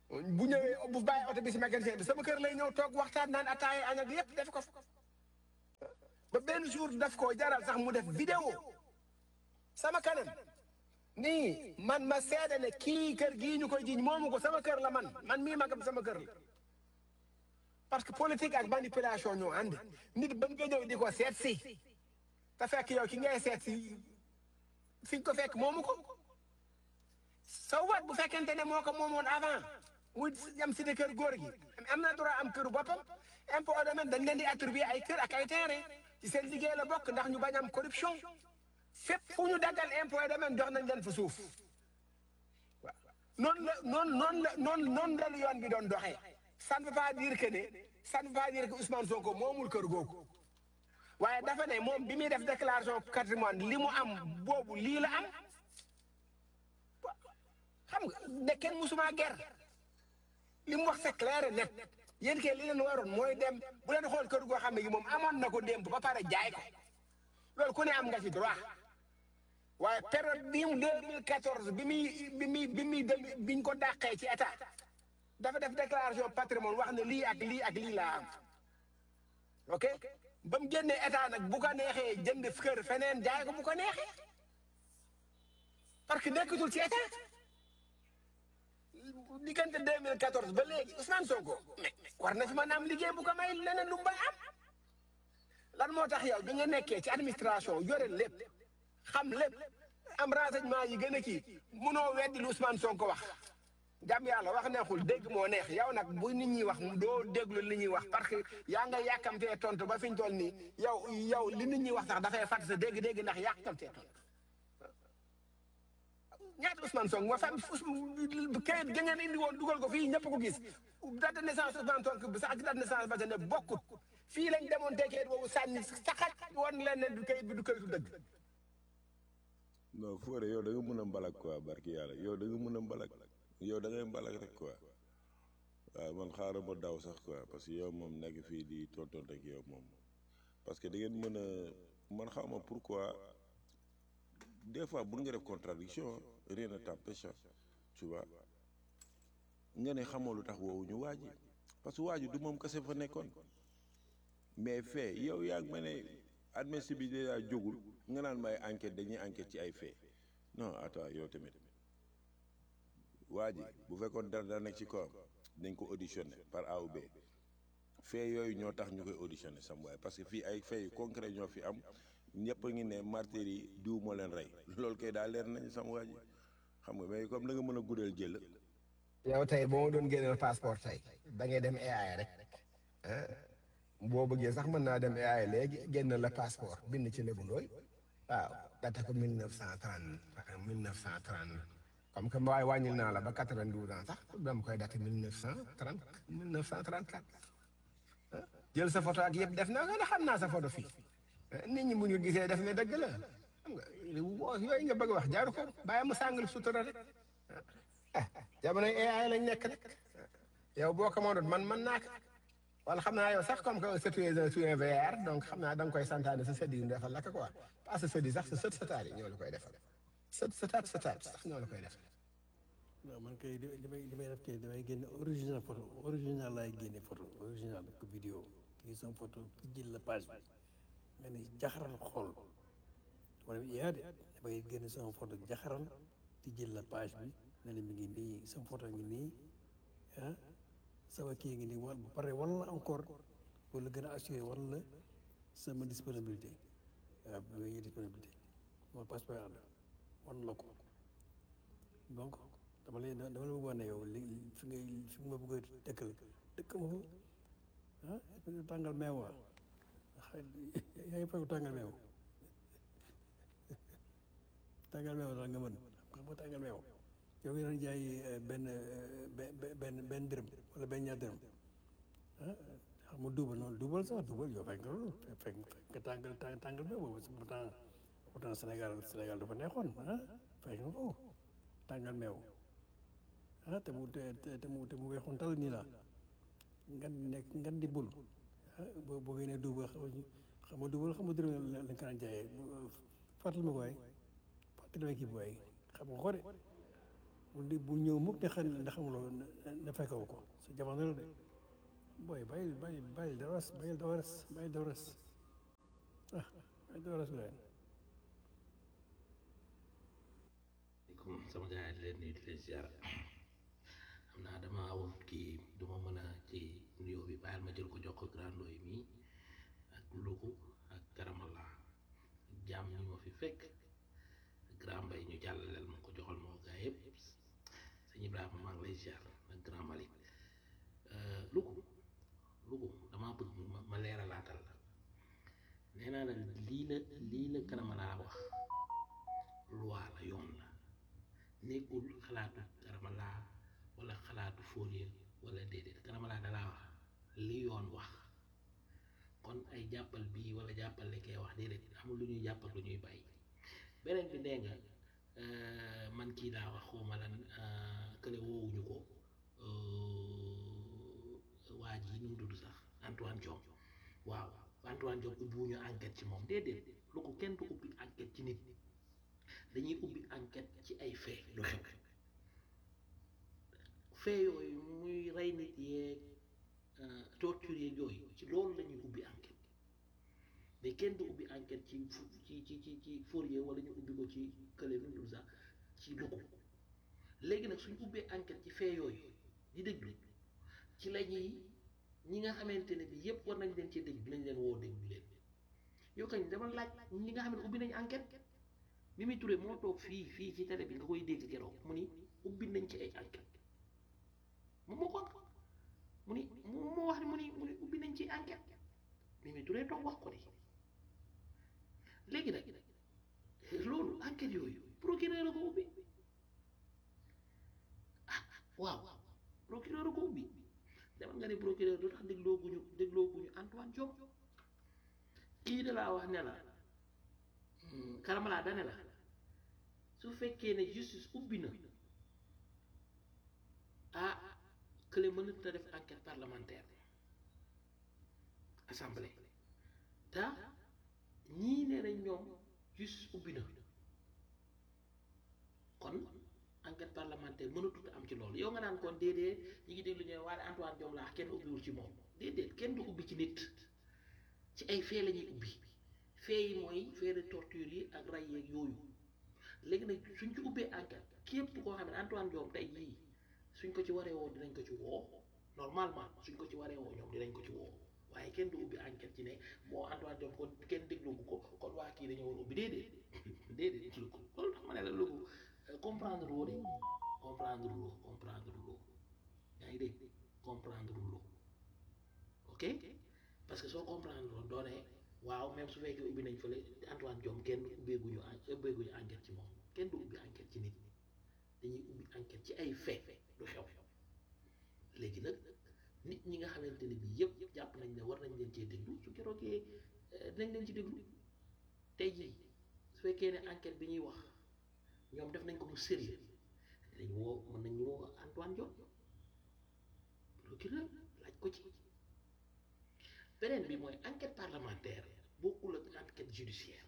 bu ñëwee bu bàyyi oto bi si mécanicien bi sama kër lay ñëw toog waxtaan naan ataaya añ ak yëpp def ko fa ba benn jour daf koo jaral sax mu def vidéo sama kanam nii man ma seede ne kii kër gii ñu koy jiñ moomu ko sama kër la man man mii magam sama kër la parce que politique ak manipulation ñoo ànd nit ba nga ñëw di ko seet si te fekk yow ki ngay seet si fi nga ko fekk moomu ko sa wat bu fekkente ne moo ko moomoon avant muy yam si de kër góor gi am na droit am këru boppam impôt domaine dañ leen di attribuer ay kër ak ay terrain ci seen liggéey la bokk ndax ñu bañ am corruption fépp fu ñu daggal impôt domaine jox nañ leen fa suuf waaw noonu la noonu noonu la noonu noonu la yoon bi doon doxee ça ne veut pas dire que ne ça ne veut pas dire que Ousmane Sonko moomul kër googu waaye dafa ne moom bi muy def déclaration patrimoine li mu am boobu lii la am xam nga ne kenn musuma ger li mu wax c'est clair et net yéen kay li leen waroon mooy dem bu leen xool kër goo xam ne gi moom amoon na ko démb ba pare jaay ko loolu ku ne am nga ci droit waaye période bi mu 2014 bi muy bi muy bi muy dem biñ ko dàqee ci état dafa def déclaration patrimoine wax ne lii ak lii ak lii laa am ok ba mu génnee état nag bu ko neexee jënd kër feneen jaay ko bu ko neexee parce que nekkatul ci état diggante 2014 ba léegi Ousmane Sonko mais war na fi mën a am liggéey bu ko may leneen lu mu bay am lan moo tax yow bi nga nekkee ci administration yore lépp xam lépp am renseignement yi gën a kii munoo weddi lu Ousmane Sonko wax jàmm yàlla wax neexul dégg moo neex yow nag bu nit ñi wax doo déglu li ñuy wax parce que yaa nga yàkkamtee tontu ba fi ñu toll nii yow yow li nit ñi wax sax dafay fàtt sa dégg-dégg ndax yàkkamtee tontu ñaata Ousmane Sonko ma fam kayit ga ngeen indi woon dugal ko fii ñëpp ko gis date de naissance Ousmane Sonko bi sax ak date de naissance ba ne bokkut fii lañ demoon te kayit boobu sànni saxat woon leen ne du kayit bi du kayitu dëgg non Fodé yow da nga mën a mbalak quoi barki yàlla yow da nga mën a mbalak yow da ngay mbalak rek quoi waaw man xaaral ma daw sax quoi parce que yow moom nekk fii di tonton rek yow moom parce que da ngeen mën a man xaw ma pourquoi des fois bu nga def contradiction rien ne t'empêche tu vois nga ne xamoo lu tax woowu ñu waaji parce que waaji du moom kese fa nekkoon mais fait yow yaa ngi ma ne administration bi déjà jógul nga naan may enquête dañuy enquête ci ay fait non attends yow tamit waa ji bu fekkoon dara dara nekk ci kawam dañ ko auditionné par A ou B fait yooyu ñoo tax ñu koy auditionné sam waaye parce que fii ay fait yu concret ñoo fi am ñëpp a ngi ne martyrs yi diw moo leen rey loolu kay daal leer nañ sam waa ji xam nga mais comme da nga mën a guddal jël yow tey boo ma doon génneel passeport tey da ngay dem AI rek ah boo bëggee sax mën naa dem AI léegi génn la passeport bind ci Lébu Ndooy waaw date ko mille neuf cent trente mille neuf cent trente comme que waaye wàññil naa la ba quatre-vingt-douze ans sax dama koy date mille neuf cent trente mille neuf cent trente quatre jël sa photo ak yëpp def naa ko xam naa sa photo fii nit ñi bu ñu gisee def ne dëgg la xam nga yooyu nga bëgg wax jaaru ko bàyyi mu sàngal sutura rek ah jamono AI lañ nekk rek yow boo ko mënoon man man naa ko wala xam naa yow sax comme que c'est un c'est un VR donc xam naa da nga koy santaane sa sët yi ñu defal la ko quoi pas sa sët yi sax sa sët sëtaat yi ñoo la koy defal sët sëtaat sëtaat sax ñoo la koy defal. non man kay li li may li may def kay damay génne original photo original laay génne photo original ko vidéo kii sama photo ki jël la page bi nga ne jaxaral xool wala yaa de damay génne sama photo jaxaral di jël la page bi ne la mi ngi nii sama photo ngi nii ah sama kii ngi nii wala ba pare wala encore wala gën a assuré wala sama disponibilité waaw bi may disponibilité mooy passeport ànd wan la ko donc dama lay dama la bëgg wax ne yow li fi ngay fi ma bëgg a dëkkal dëkk ma fa ah tàngal meew waa yaa ngi fay tàngal meew tàngal meew daal nga mën xam nga tàngal meew yow ngi doon jaay benn benn benn dërëm wala benn ñaar dërëm ah xam nga duubal noonu duubal sax duubal yow fekk nga loolu fekk nga tàngal tàngal meew boobu pourtant pourtant Sénégal Sénégal dafa neexoon ah fekk nga ko tàngal meew ah te mu te te mu te mu weexoon tal nii la ngan nekk ngan di bul ah boo boo génnee duubal xam nga duubal xam nga dërëm lañ ko daan jaayee fàttali ma ko waay fàttali ma kii bi waay xam nga ko de bu di bu ñëw mukk te xam ne xamuloo ne fekkewu ko sa jamono la de booy bàyyi bàyyi bàyyi dawaras bàyyi dawaras bàyyi dawaras ah bàyyi dawaras leen comme sama gars yi di leen nuyu di leen ziar xam naa dama awul kii duma mën a ci nuyoo bi bàyyil ma jël ko jox ko grand yi mii ak Louga ak Karamala ak jaam ñi ma fi fekk grand mbay ñu jàllaleel ma ko joxal ma ko gaa yëpp sëñ Ibrahima maa ngi lay ziar ak grand Malick Louga Louga damaa bëgg ma ma leeralaatal la nee naa la lii la lii la Karamala wax loi la yoon la nekkul xalaatu Karamala wala xalaatu Fourier wala déedéet Karamala dalaa wax li yoon wax kon ay jàppal bii wala jàppal li koy wax déedéet amul lu ñuy jàpp ak lu ñuy bàyyi beneen bi nee nga man kii daa wax xawma lan kële woowuñu ko waa ji nu mu tudd sax Antoine Diome waaw Antoine Diome ubbiwuñu enquête ci moom déedéet lu ko kenn du ubbi enquête ci nit dañuy ubbi enquête ci ay fait lu xew fait yooyu muy rey nit yeeg torture yeeg yooyu ci loolu la ñuy ubbi enquête mais kenn du ubbi enquête ci ci ci ci ci Fourier wala ñu ubbi ko ci kële nu dul sax ci Louga léegi nag suñ ubbee enquête ci fait yooyu di déglu ci la ñuy ñi nga xamante ne bi yépp war nañ leen cee déglu nañ leen woo déglu leen yow kañ dama laaj ñi nga xam ne ubbi nañ enquête Mimi Touré moo toog fii fii ci télé bi nga koy dégg keroog mu ni ubbi nañ ci ay enquête moom moo ko mu ni moo wax ni mu ni mu ni ubbi nañ ci enquête Mimi Touré toog wax ko di léegi nag loolu enquête yooyu procureur a ko ubbi ah waaw procureur a ko ubbi demal nga ne procureur lu tax dégloo guñu dégloo guñu Antoine Diome kii da laa wax ne la Karamala dane la su fekkee ne justice ubbi na ah kële mënut a def enquête parlementaire assemblée te ñii nee nañ ñoom justice ubbi na kon enquête parlementaire mënatut am ci loolu yow nga naan kon déedéet ñi ngi déglu ñu waaye Antoine Diome laax kenn ubbiwul ci moom déedéet kenn du ubbi ci nit ci ay fee la ñuy ubbi fee yi mooy fee de torture yi ak ray yeeg yooyu léegi nag suñ ci ubbee enquête képp koo xam ne Antoine Diome tey jii suñ ko ci waree woo dinañ ko ci woo normalement suñ ko ci waree woo ñoom dinañ ko ci woo waaye kenn du ubbi enquête ci ne moo Antoine Diome kon kenn déglu ko kon waa kii dañoo war ubbi déedéet déedéet ci lu ko loolu tax ma ne la lu ko comprendre loo de comprendre loo comprendre loo yaa ngi dégg comprendre loo ok parce que soo comprendre loo doo ne waaw même su fekkee ubbi nañ fële Antoine Diome kenn ubbeeguñu ubbeeguñu enquête ci moom kenn du ubbi enquête ci nit dañuy ubbi enquête ci ay fait du xew léegi nag nit ñi nga xamante ne bii yëpp jàpp nañ ne war nañ leen cee déglu su keroogee dinañ leen ci déglu tey jii su fekkee ne enquête bi ñuy wax ñoom def nañ ko mu sérieux dañ woo mën nañ woo Antoine Diome procureur laaj ko ci beneen bi mooy enquête parlementaire bokkul ak enquête judiciaire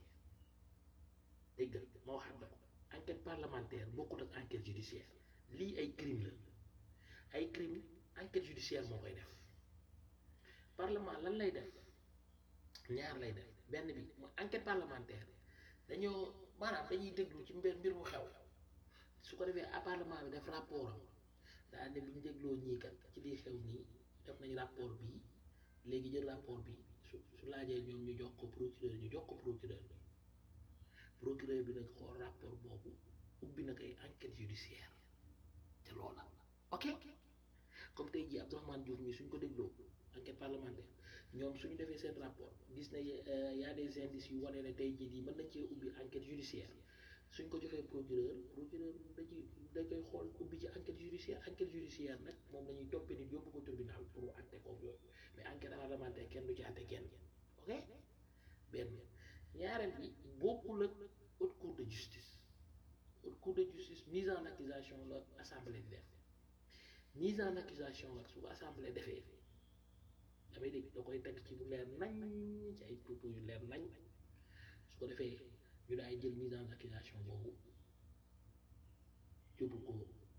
dégg nga ma waxaat la ko enquête parlementaire bokkul ak enquête judiciaire lii ay crime la ay crime enquête judiciaire moo koy def parlement lan lay def ñaar lay def benn bi mooy enquête parlementaire dañoo maanaam dañuy déglu ci mbir mbir mu xew su ko defee à parlement bi def rapport am daa ne bu ñu dégloo ñii kat ci lii xew nii def nañ rapport bii léegi jël rapport bi su su laajee ñoom ñu jox ko procureur ñu jox ko procureur bi procureur bi nag xool rapport boobu ubbi nag ay enquête judiciaire te loola ok comme tey jii Abdourahmane Diouf mi suñ ko dégloo enquête parlementaire ñoom suñu defee seen rapport gis na y a des indices yu wane ne tey jii nii mën nañ cee ubbi enquête judiciaire suñ ko joxee procureur procureur da ci da koy xool ubbi ci enquête judiciaire enquête judiciaire nag moom la ñuy toppee nit yóbbu ko tribunal pour atte ko yooyu mais enquête parlementaire kenn du ci atte kenn ok benn ñaareel bi bokkul ak haute cour de justice haute cour de justice mise en accusation la assemblée di def mise en accusation nag su ko assemblée defee damay dégg da koy teg ci bu leer nañ ci ay propos yu leer nañ su ko defee ñu daay jël mise en accusation boobu yóbbu ko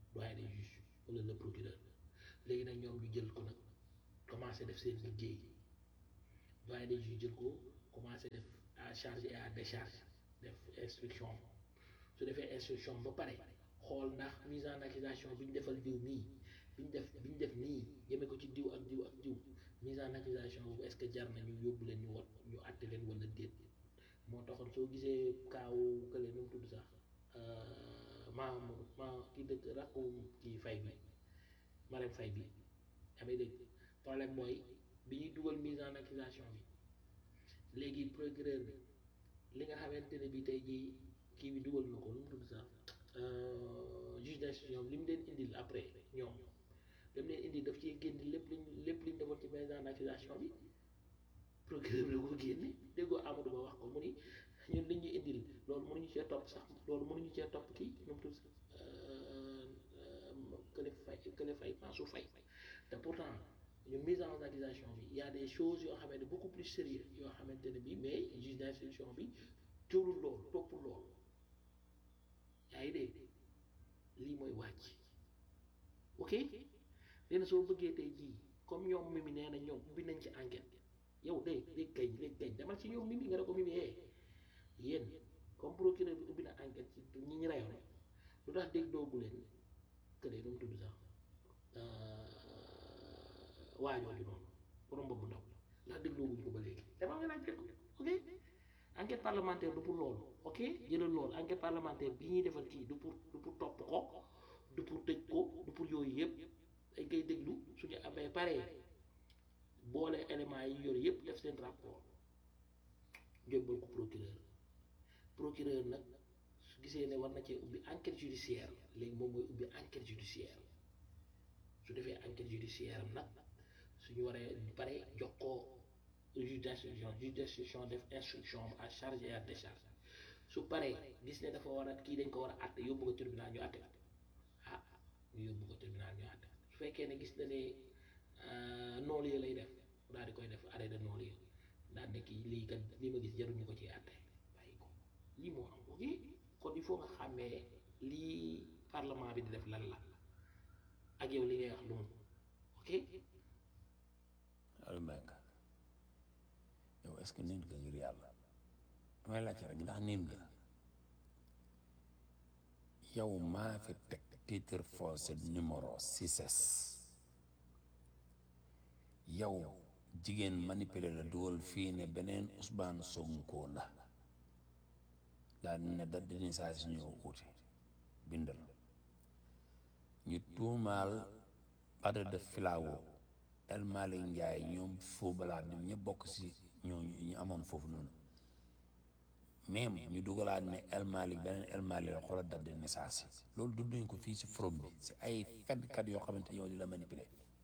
doyen des juges wala le procureur léegi nag ñoom ñu jël ko nag commencé def seen liggéey doyen des juges jël ko commencé def à charge et à décharge def instruction su defee instruction ba pare xool ndax mise en accusation bi ñu defal diw nii bi ñu def bi ñu def nii jëme ko ci diw ak diw ak diw mise en accusation boobu est-ce que jar na ñu yóbbu leen ñu wat ñu àtte leen wala déet moo taxoon soo gisee kaawu kële nu mu tudd sax maa maa ki dëkk rakku kii fay bi Marème Fay bi amee dégg problème mooy bi ñuy dugal mise en accusation bi léegi procureur bi li nga xamante ne bi tey jii kii bi dugal na ko nu mu tudd sax juge d'instruction li mu leen indil après ñoom li mu leen indil daf ci génn lépp liñ lépp liñ defoon ci mise en accusation bi procureur bi la ko génne déggoo Amadou Ba wax ko mu ni ñun li ñu indil loolu mënuñu cee topp sax loolu mënuñu cee topp kii nu mu tudd sax kële fay kële fay Mansour Faye te pourtant ñu mise en accusation bi y a des choses yoo xamante ne beaucoup plus sérieux yoo xamante ne bi mais juge d'instruction bi jëlul loolu toppul loolu yaa ngi dégg lii mooy wàcc ok léegi soo bëggee tey jii comme ñoom mimi nee na ñoom ubbi nañ ci enquête yow de léegi kay léegi kay demal ci ñoom mimi nga ne ko mimi eh yéen comme procureur bi ubbi na enquête ci ñi ñu reyoon lu tax dégg doogu leen que de doom tudd sax waajooju noonu borom boobu ndaw ndax déglooguñ ko ba léegi demal nga laaj ko ok enquête parlementaire du pour loolu ok jëlal loolu enquête parlementaire bi ñuy defal kii du pour du pour topp ko du pour tëj ko du pour yooyu yëpp dañ koy déglu suñu amee paree boole éléments yi yor yëpp def seen rapport jóbbal ko procureur procureur nag su gisee ne war na cee ubbi enquête judiciaire léegi moom mooy ubbi enquête judiciaire su defee enquête judiciaire am nag suñu waree pare jox ko juge d'instruction juge d'instruction def instruction à charge et à décharge su paree gis ne dafa war a kii dañ ko war a àtte yóbbu ko tribunal ñu àtte ah ñu yóbbu ko tribunal ñu àtte su fekkee ne gis na ne noolu yi lay def daal di koy def arrêt de noolu yi daal ne kii lii kat lii ma gis jaruñu ko ci àtte bàyyi ko lii moo am ok kon il faut nga xàmmee lii parlement bi di def lan la ak yow li ngay wax lu mu ok Aliou Mbengue yow est-ce que nit nga ngir yàlla damay laajte rek ndax nit nga yow maa fi teg titre foncier numéro 6 yow jigéen manipulé la dugal fii ne beneen Ousmane Sonko la daal ne da dini saa si ñëw uute bindal ñu tuumaal Bada de Filawo El Malick Ndiaye ñoom foo balaa ñoom ñëpp bokk si ñooñu ñu amoon foofu noonu même ñu dugalaat ne El Malick beneen El Malick la xoolal date de naissance yi loolu dund nañ ko fii si forum bi si ay fenkat yoo xamante ñoo di la manipuler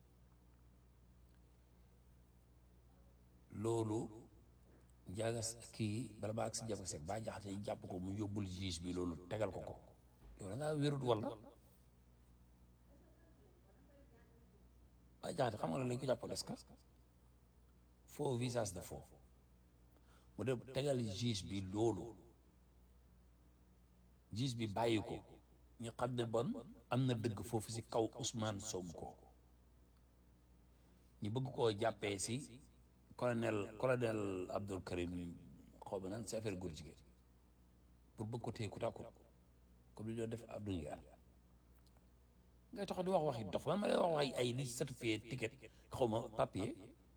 loolu jagas kii bala ba ak si jafe sek ba jaxate yi jàpp ko mu yóbbul juge bi loolu tegal ko ko yow da ngaa wérut walla ba jaxate xam nga la lañ ko jàppal est-ce que faux visage de faux mu dem tegal juge bi loolu juge bi bàyyi ko ñu xam ne bon am na dëgg foofu si kaw Ousmane Sonko ñu bëgg koo jàppee si colonel colonel Abdul Karim xaw ma nan si affaire góor jigéen pour bëgg ko téye ku tàkku comme li doon def Abdou Ndiaye ngay tax di wax waxi dof man ma lay wax waxi ay li certifié ticket xaw ma papier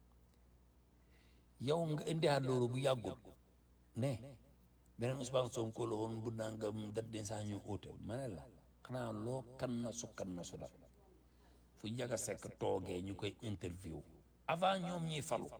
yow nga indiwaat loolu bu yàggul ne beneen Ousmane Sonko la woon bu nangam date de saa ñu óote ma ne la xanaa loo kan na su kan na su dal fu Ndiaga Seck toogee ñu koy interview avant ñoom ñuy falu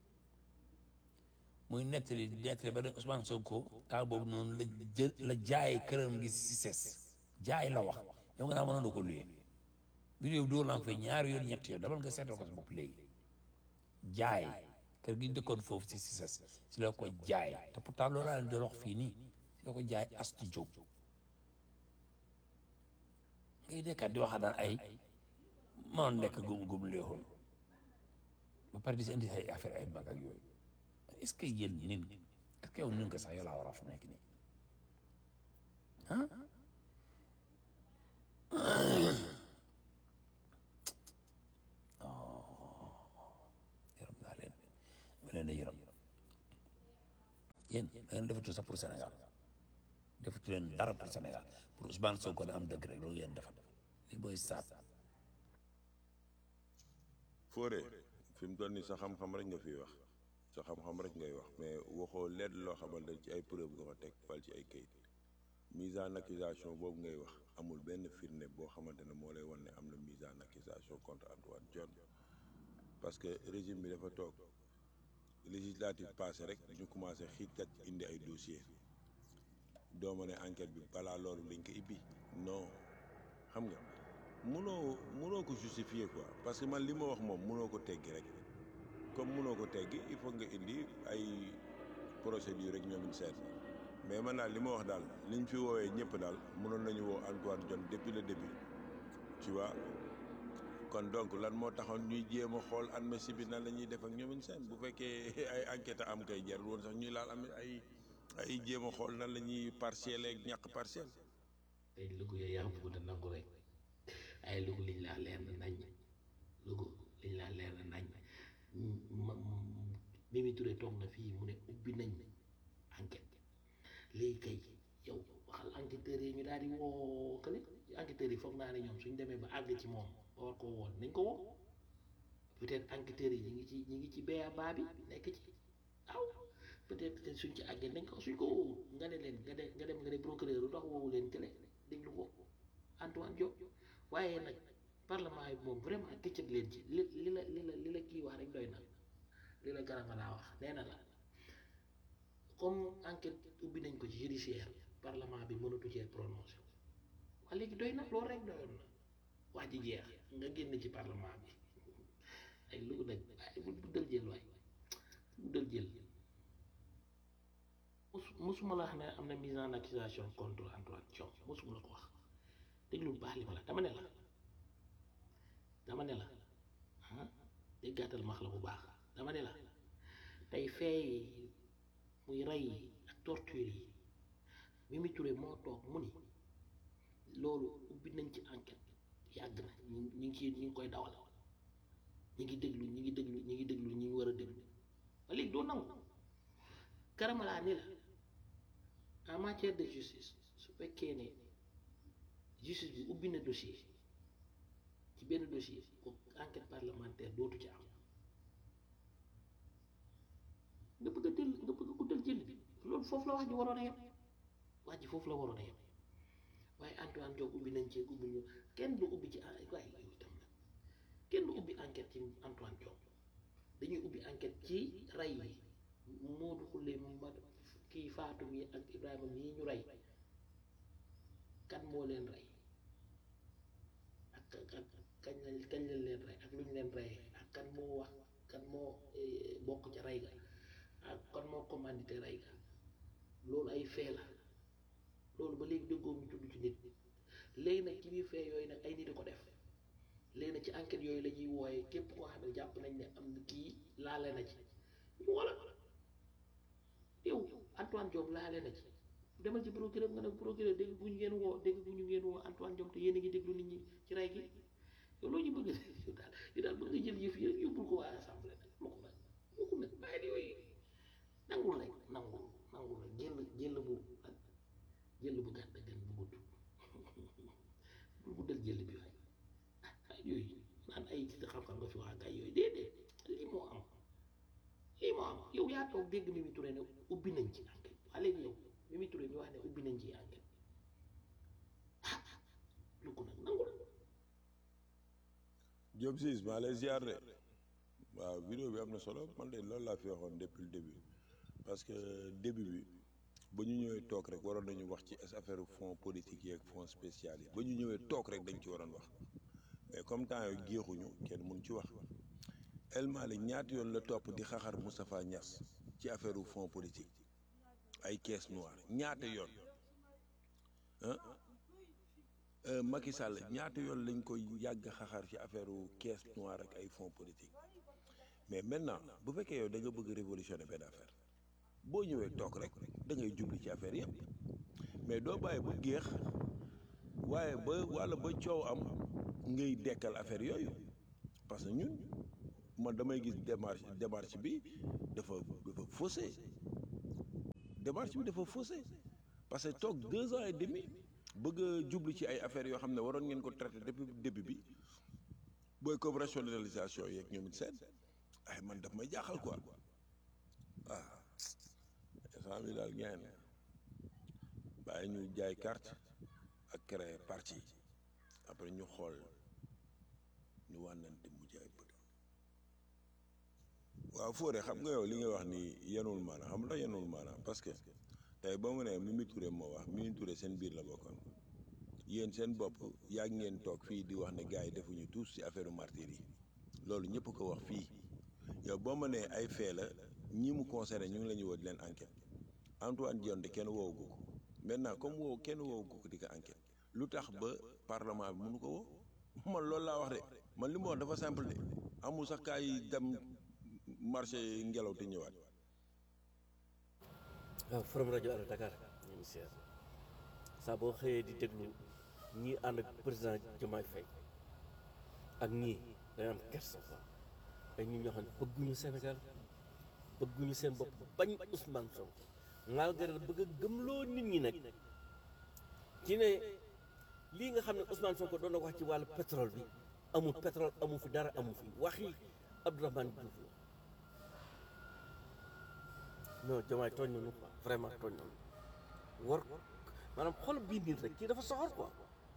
muy nettali nettali ba ne Ousmane Sonko temps boobu noonu la jël la jaay këram gi si ses jaay la wax yow nga naa mënoon na ko luyee vidéo bi dóor naa ko fi ñaari yoon ñetti yoon damal nga seetal ko sa bopp léegi jaay kër gi dëkkoon foofu si si ses si la ko jaay te pourtant loolu laa leen doon wax fii nii si la ko jaay astu jóg ngay dekkaat di wax daan ay mënoon nekk gum gum léexul ba pare di si indi ay affaire ay mag ak yooyu est-ce que yéen nin est-ce que yow nin nga sax yow laa war a fa nekk nii ah yërëm naa leen ma leen di yërëm yéen da ngeen defatu sax pour Sénégal defatu leen dara pour Sénégal pour Ousmane Sonko da am dëgg rek loolu ngeen defat li booy saat Fodé fi mu toll nii sa xam-xam rek nga fiy wax sa xam-xam rek ngay wax mais waxoo lenn loo xamante ci ay preuve nga ko teg wala ci ay kayit mise en accusation boobu ngay wax amul benn firnde boo xamante ne moo lay wan ne am na mise en accusation contre Antoine Diome parce que régime bi dafa toog législative passé rek ñu commencé xiitkat indi ay dossier dooma ne enquête bi balaa loolu dañ ko ibbi non xam nga mënoo mënoo ko justifier quoi parce que man li ma wax moom mënoo ko teggi rek comme mënoo ko teggi il faut nga indi ay procédure rek ñoom seet mais man daal li ma wax daal liñ fi woowee ñëpp daal mënoon nañu woo Antoine Diome depuis le début tu vois kon donc lan moo taxoon ñuy jéem a xool amnistie bi nan la ñuy def ak ñoom seen bu fekkee ay enquête am kay jarul woon sax ñuy laal am ay ay jéem a xool nan la ñuy partiel ak ñàkk partiel tey lugu yooyu yaa bëgg a nangu rek ay lugu liñ laa leer na nañ lugu liñ laa leer na nañ ma Mimi Touré toog na fii mu ne ubbi nañ enquête léegi kay yow waxal enquêteurs yi ñu daal di woo kële enquêteurs yi foog naa ne ñoom suñ demee ba àgg ci moom ba war koo woon nañ ko woo peut-être enquêteurs yi ñu ngi ci ñu ngi ci béya baa bi nekk ci aw peut-être que suñ ci àggee nañ ko suñ ko woowu nga ne leen nga de nga dem nga ne procureur lu tax woowu leen kële déglu ko Antoine Diome waaye nag parlement yi moom vraiment këccëg leen ci li li la li la li la kii wax rek doy na li la garama laa wax nee na la comme enquête ubbi nañ ko ci judiciaire parlement bi mënatu cee prononcé waa léegi doy na loolu rek doyoon na wax ji jeex nga génn ci parlement bi ay lu nag waaye bu bu dël jël waay bu dël jël mus musuma la wax ne am na mise en accusation contre Antoine Diome musuma la ko wax déglu bu baax li ma la dama ne la dama ne la ah déggaatal max la bu baax dama ne la tey fee muy rey yi ak torture yi Mimi Touré moo toog mu ni loolu ubbi nañ ci enquête yàgg na ñu ñu ngi ciy ñu ngi koy dawal ñu ngi déglu ñu ngi déglu ñu ngi déglu ñu ngi war a déglu ba léegi doo nangu karamalaa ni la en matière de justice su fekkee ne justice bi ubbi na dossier ci benn dossier ko enquête parlementaire dootu ci am nga bëgg a del nga bëgg a guddal jël bi loolu foofu la wax ji waroon a yem wax ji foofu la waroon a yem waaye Antoine Diome ubbi nañ ci ubbi ñu kenn du ubbi ci waaye yow itam nag kenn du ubbi enquête ci Antoine Diome dañuy ubbi enquête ci rey yi Modou Khoule ma kii Fatou mi ak Ibrahima mii ñu rey kan moo leen rey ak ak kañ lañ kañ lañ leen rey ak lu ñu leen reyee ak kan moo wax kan moo bokk ca rey ga ak kan moo commandité rey ga loolu ay fee la loolu ba léegi déggoo ñu tudd ci nit léegi nag ci biir fee yooyu nag ay nit di ko def léegi nag ci enquête yooyu la ñuy wooyee képp koo xam ne jàpp nañ ne am na kii laale na ci ñu wala yow Antoine Diome laale na ci demal ci procureur nga ne procureur dégg bu ñu ngeen woo dégg bu ñu ngeen woo Antoine Diome te yéen a ngi déglu nit ñi ci rey gi yow loolu ñu bëgg yow daal yow daal bëgg nga jël yëf yi rek yóbbul ko waa assemblée nag ma ko nag ma ko nag bàyyi yooyu nangul rek nangul nangul rek jël jël bu nag jël bu gàtt gën bu gudd bul guddal jël bi waay ah yooyu naan ay xam-xam nga fi wax ak ay yooyu déedéet lii moo am lii moo am yow yaa toog dégg Mimi Touré ne ubbi nañ ci enquête waa léegi yow Mimi Touré mi wax ne ubbi nañ ci enquête ah lu ko nag nangul Diop Ciss maa lay ziar de waaw vidéo bi am na solo man de loolu laa fi waxoon depuis le début parce que début bi ba ñu ñëwee toog rek waroon nañu wax ci affaire fonds politique yi ak fonds spécial yi ba ñu ñëwee toog rek dañ ci waroon wax mais comme temps yooyu géexuñu kenn mun ci wax El Malick ñaata yoon la topp di xaxar Moustapha Niass ci affaire fonds politique ay caisse noire ñaata yoon ah Macky Sall ñaata yoon lañ koy yàgg xaxar ci affaire caisse noire ak ay fonds politique mais maintenant bu fekkee yow da nga bëgg révolutionner benn affaire boo ñëwee toog rek da ngay jubli ci affaire yëpp mais doo bàyyi bu géex waaye ba walla ba coow am ngay dekkal affaire yooyu parce que ñun man damay gis démarche démarche bi dafa dafa faussé démarche bi dafa faussé parce que toog deux ans et demi bëgg a jublu ci ay affaires yoo xam ne waroon ngeen ko traité depuis début bi booy comme rationalisation yeeg ñoom it seen ay man daf may jaaxal quoi ah instant bi daal ngeen bàyyi ñu jaay carte ak créer parti après ñu xool ñu wànnante mu jaay bët waaw Fodé xam nga yow li nga wax ni yenul maanaam xam nga yenul maanaam parce que tey ba mu ne Mimi Touré moo wax Mimi Touré seen biir la bokkoon yéen seen bopp yàgg ngeen toog fii di wax ne gars yi defuñu tous ci affaire martyr yi loolu ñëpp ko wax fii yow boo ma nee ay fee la ñi mu concerné ñu ngi la ñu woo di leen enquête Antoine Diome de kenn woowu ko maintenant comme woowu kenn woowu ko di ko enquête lu tax ba parlement bi mënu ko woo man loolu laa wax de man li ma wax dafa simple de amul sax kaa yi dem marché ngelaw te ñëwaat. waaw Forum rajo Allo Dakar ñu ngi seet saa boo xëyee di déglu ñii ànd ak président Diomaye Faye ak ñii day am kersa quoi ay ñun ñoo xam ne bëgguñu Sénégal bëgguñu seen bopp bañ Ousmane Sonko malgré bëgg a gëmloo nit ñi nag ci ne lii nga xam ne Ousmane Sonko doon na wax ci wàllu pétrole bi amul pétrole amu fi dara amu fi waxi Abdourahmane Diouf la non Diomaye tooñ nañu quoi vraiment tooñ nañu war maanaam xol bii nit rek kii dafa soxor quoi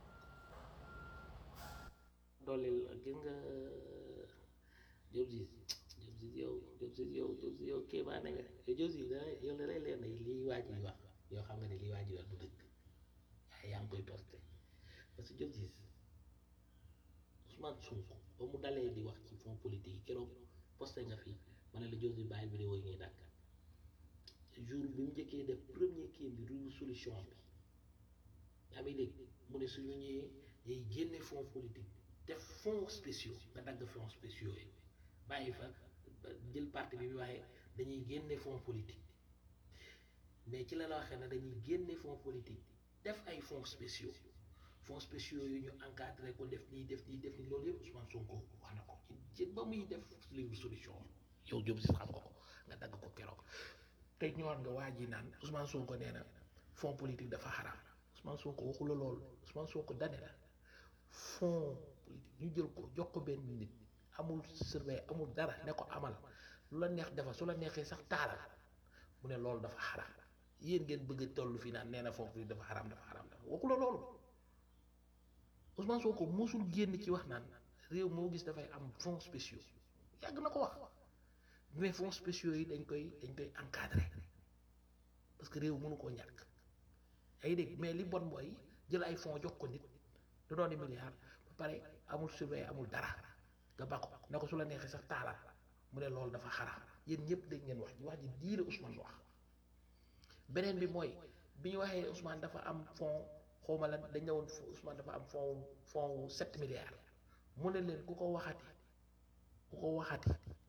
dooleel gis nga Diop Ziz Diop Ziz yow Diop Ziz yow Diop Ziz yow kéemaane nga yow Diop Ziz da yow da lay leer ne lii waaj yi wax yoo xam nga ne lii waaj yi wax du dëgg waaye yaa ngi koy posté parce que Diop Ziz Ousmane Sonko ba mu dalee di wax ci fond politique yi keroog posté nga fi ma ne la Diop Ziz bàyyi vidéo yi ngay dàkk jour bi mu njëkkee def premier kii bi rubu solution bi yaa ngi dégg mu ne suñu ñëwee day génne fonds politique def fonds spéciaux nga dagg fonds spéciaux yi bàyyi fa jël parti bi bi waxee dañuy génne fonds politique mais ci la la waxee ne dañuy génne fonds politique def ay fonds spéciaux fonds spéciaux yu ñu encadré ko def nii def nii def nii loolu yëpp Ousmane Sonko wax na ko ci ci ba muy def livre solution yow Diop si xam nga ko nga dagg ko keroog tey ñëwaat nga waa ji naan Ousmane Sonko nee na fonds politique dafa xaraam Ousmane Sonko waxu la loolu Ousmane Sonko dane la fonds politique ñu jël ko jox ko benn nit amul surveille amul dara ne ko amal lu la neex defal su la neexee sax taalal mu ne loolu dafa xaraam yéen ngeen bëgg a toll fii naan nee na fonds politique dafa xaraam dafa xaraam dafa waxu la loolu Ousmane Sonko mosul génn ci wax naan réew moo gis dafay am fonds spéciaux yàgg na ko wax mais fonds spéciaux yi dañ koy dañ koy encadrer parce que réew mënu koo ñàkk ay dégg mais li bon mooy jël ay fonds jox ko nit da doon di milliard ba pare amul surveille amul dara nga ba ko ne ko su la neexee sax taalal mu ne loolu dafa xaraam yéen ñëpp dégg ngeen wax ji wax ji diire Ousmane wax beneen bi mooy bi ñu waxee Ousmane dafa am fonds xawma lan dañ ne woon Ousmane dafa am fonds fonds sept milliards mu ne leen ku ko waxati ku ko waxati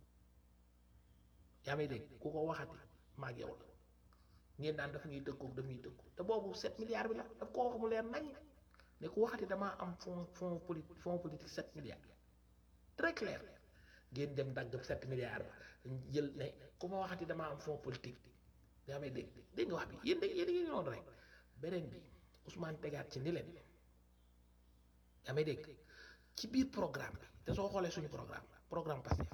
yaa may dégg ku ko waxati maag yow la ngeen daan daf ñuy tëkkoog daf ñuy tëkku te boobu sept milliards bi la daf ko wax mu leer nañ ne ku waxati damaa am fond fond politique fond politique sept milliards très clair ngeen dem dagg sept milliards ba jël ne ku ma waxati damaa am fond politique yaa may dégg dégg nga wax bi yéen yéen ngi noonu rek beneen bi Ousmane tegaat ci ni leen yaa may dégg ci biir programme bi te soo xoolee suñu programme programme Pastef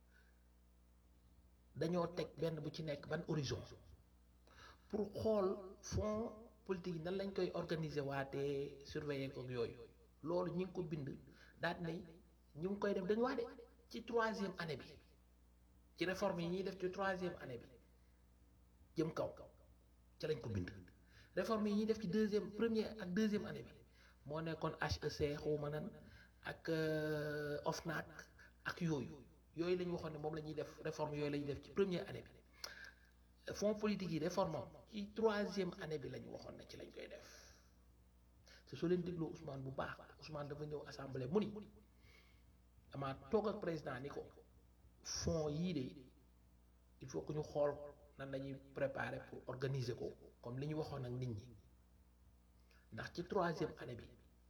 dañoo teg benn bu ci nekk ban horizon pour xool fonds politique yi nan lañ koy organiser waatee surveiller ko yooyu loolu ñi ngi ko bind daal ne ñu ngi koy def dañu wax de ci troisième année bi ci réforme yi ñuy def ci troisième année bi jëm kaw ca lañ ko bind réforme yi ñuy def ci deuxième première ak deuxième année bi moo nekkoon HEC xawma nan ak OFNAC ak yooyu yooyu la ñu waxoon ne moom la ñuy def réforme yooyu la ñuy def ci première année bi fonds politique yi réforme am ci troisième année bi la ñu waxoon ne ci lañ koy def te soo leen dégloo Ousmane bu baax Ousmane dafa ñëw assemblée mu ni damaa toog ak président ni ko fonds yii de il faut que ñu xool nan la ñuy préparer pour organiser ko comme li ñu waxoon ak nit ñi ndax ci troisième année bi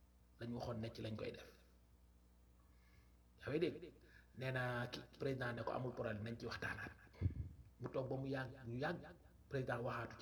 lañ waxoon ne ci lañ koy def yaa ngi dégg nee na ki président ne ko amul problème nañ ci waxtaanaat mu toog ba mu yàgg ñu yàgg président waxaatu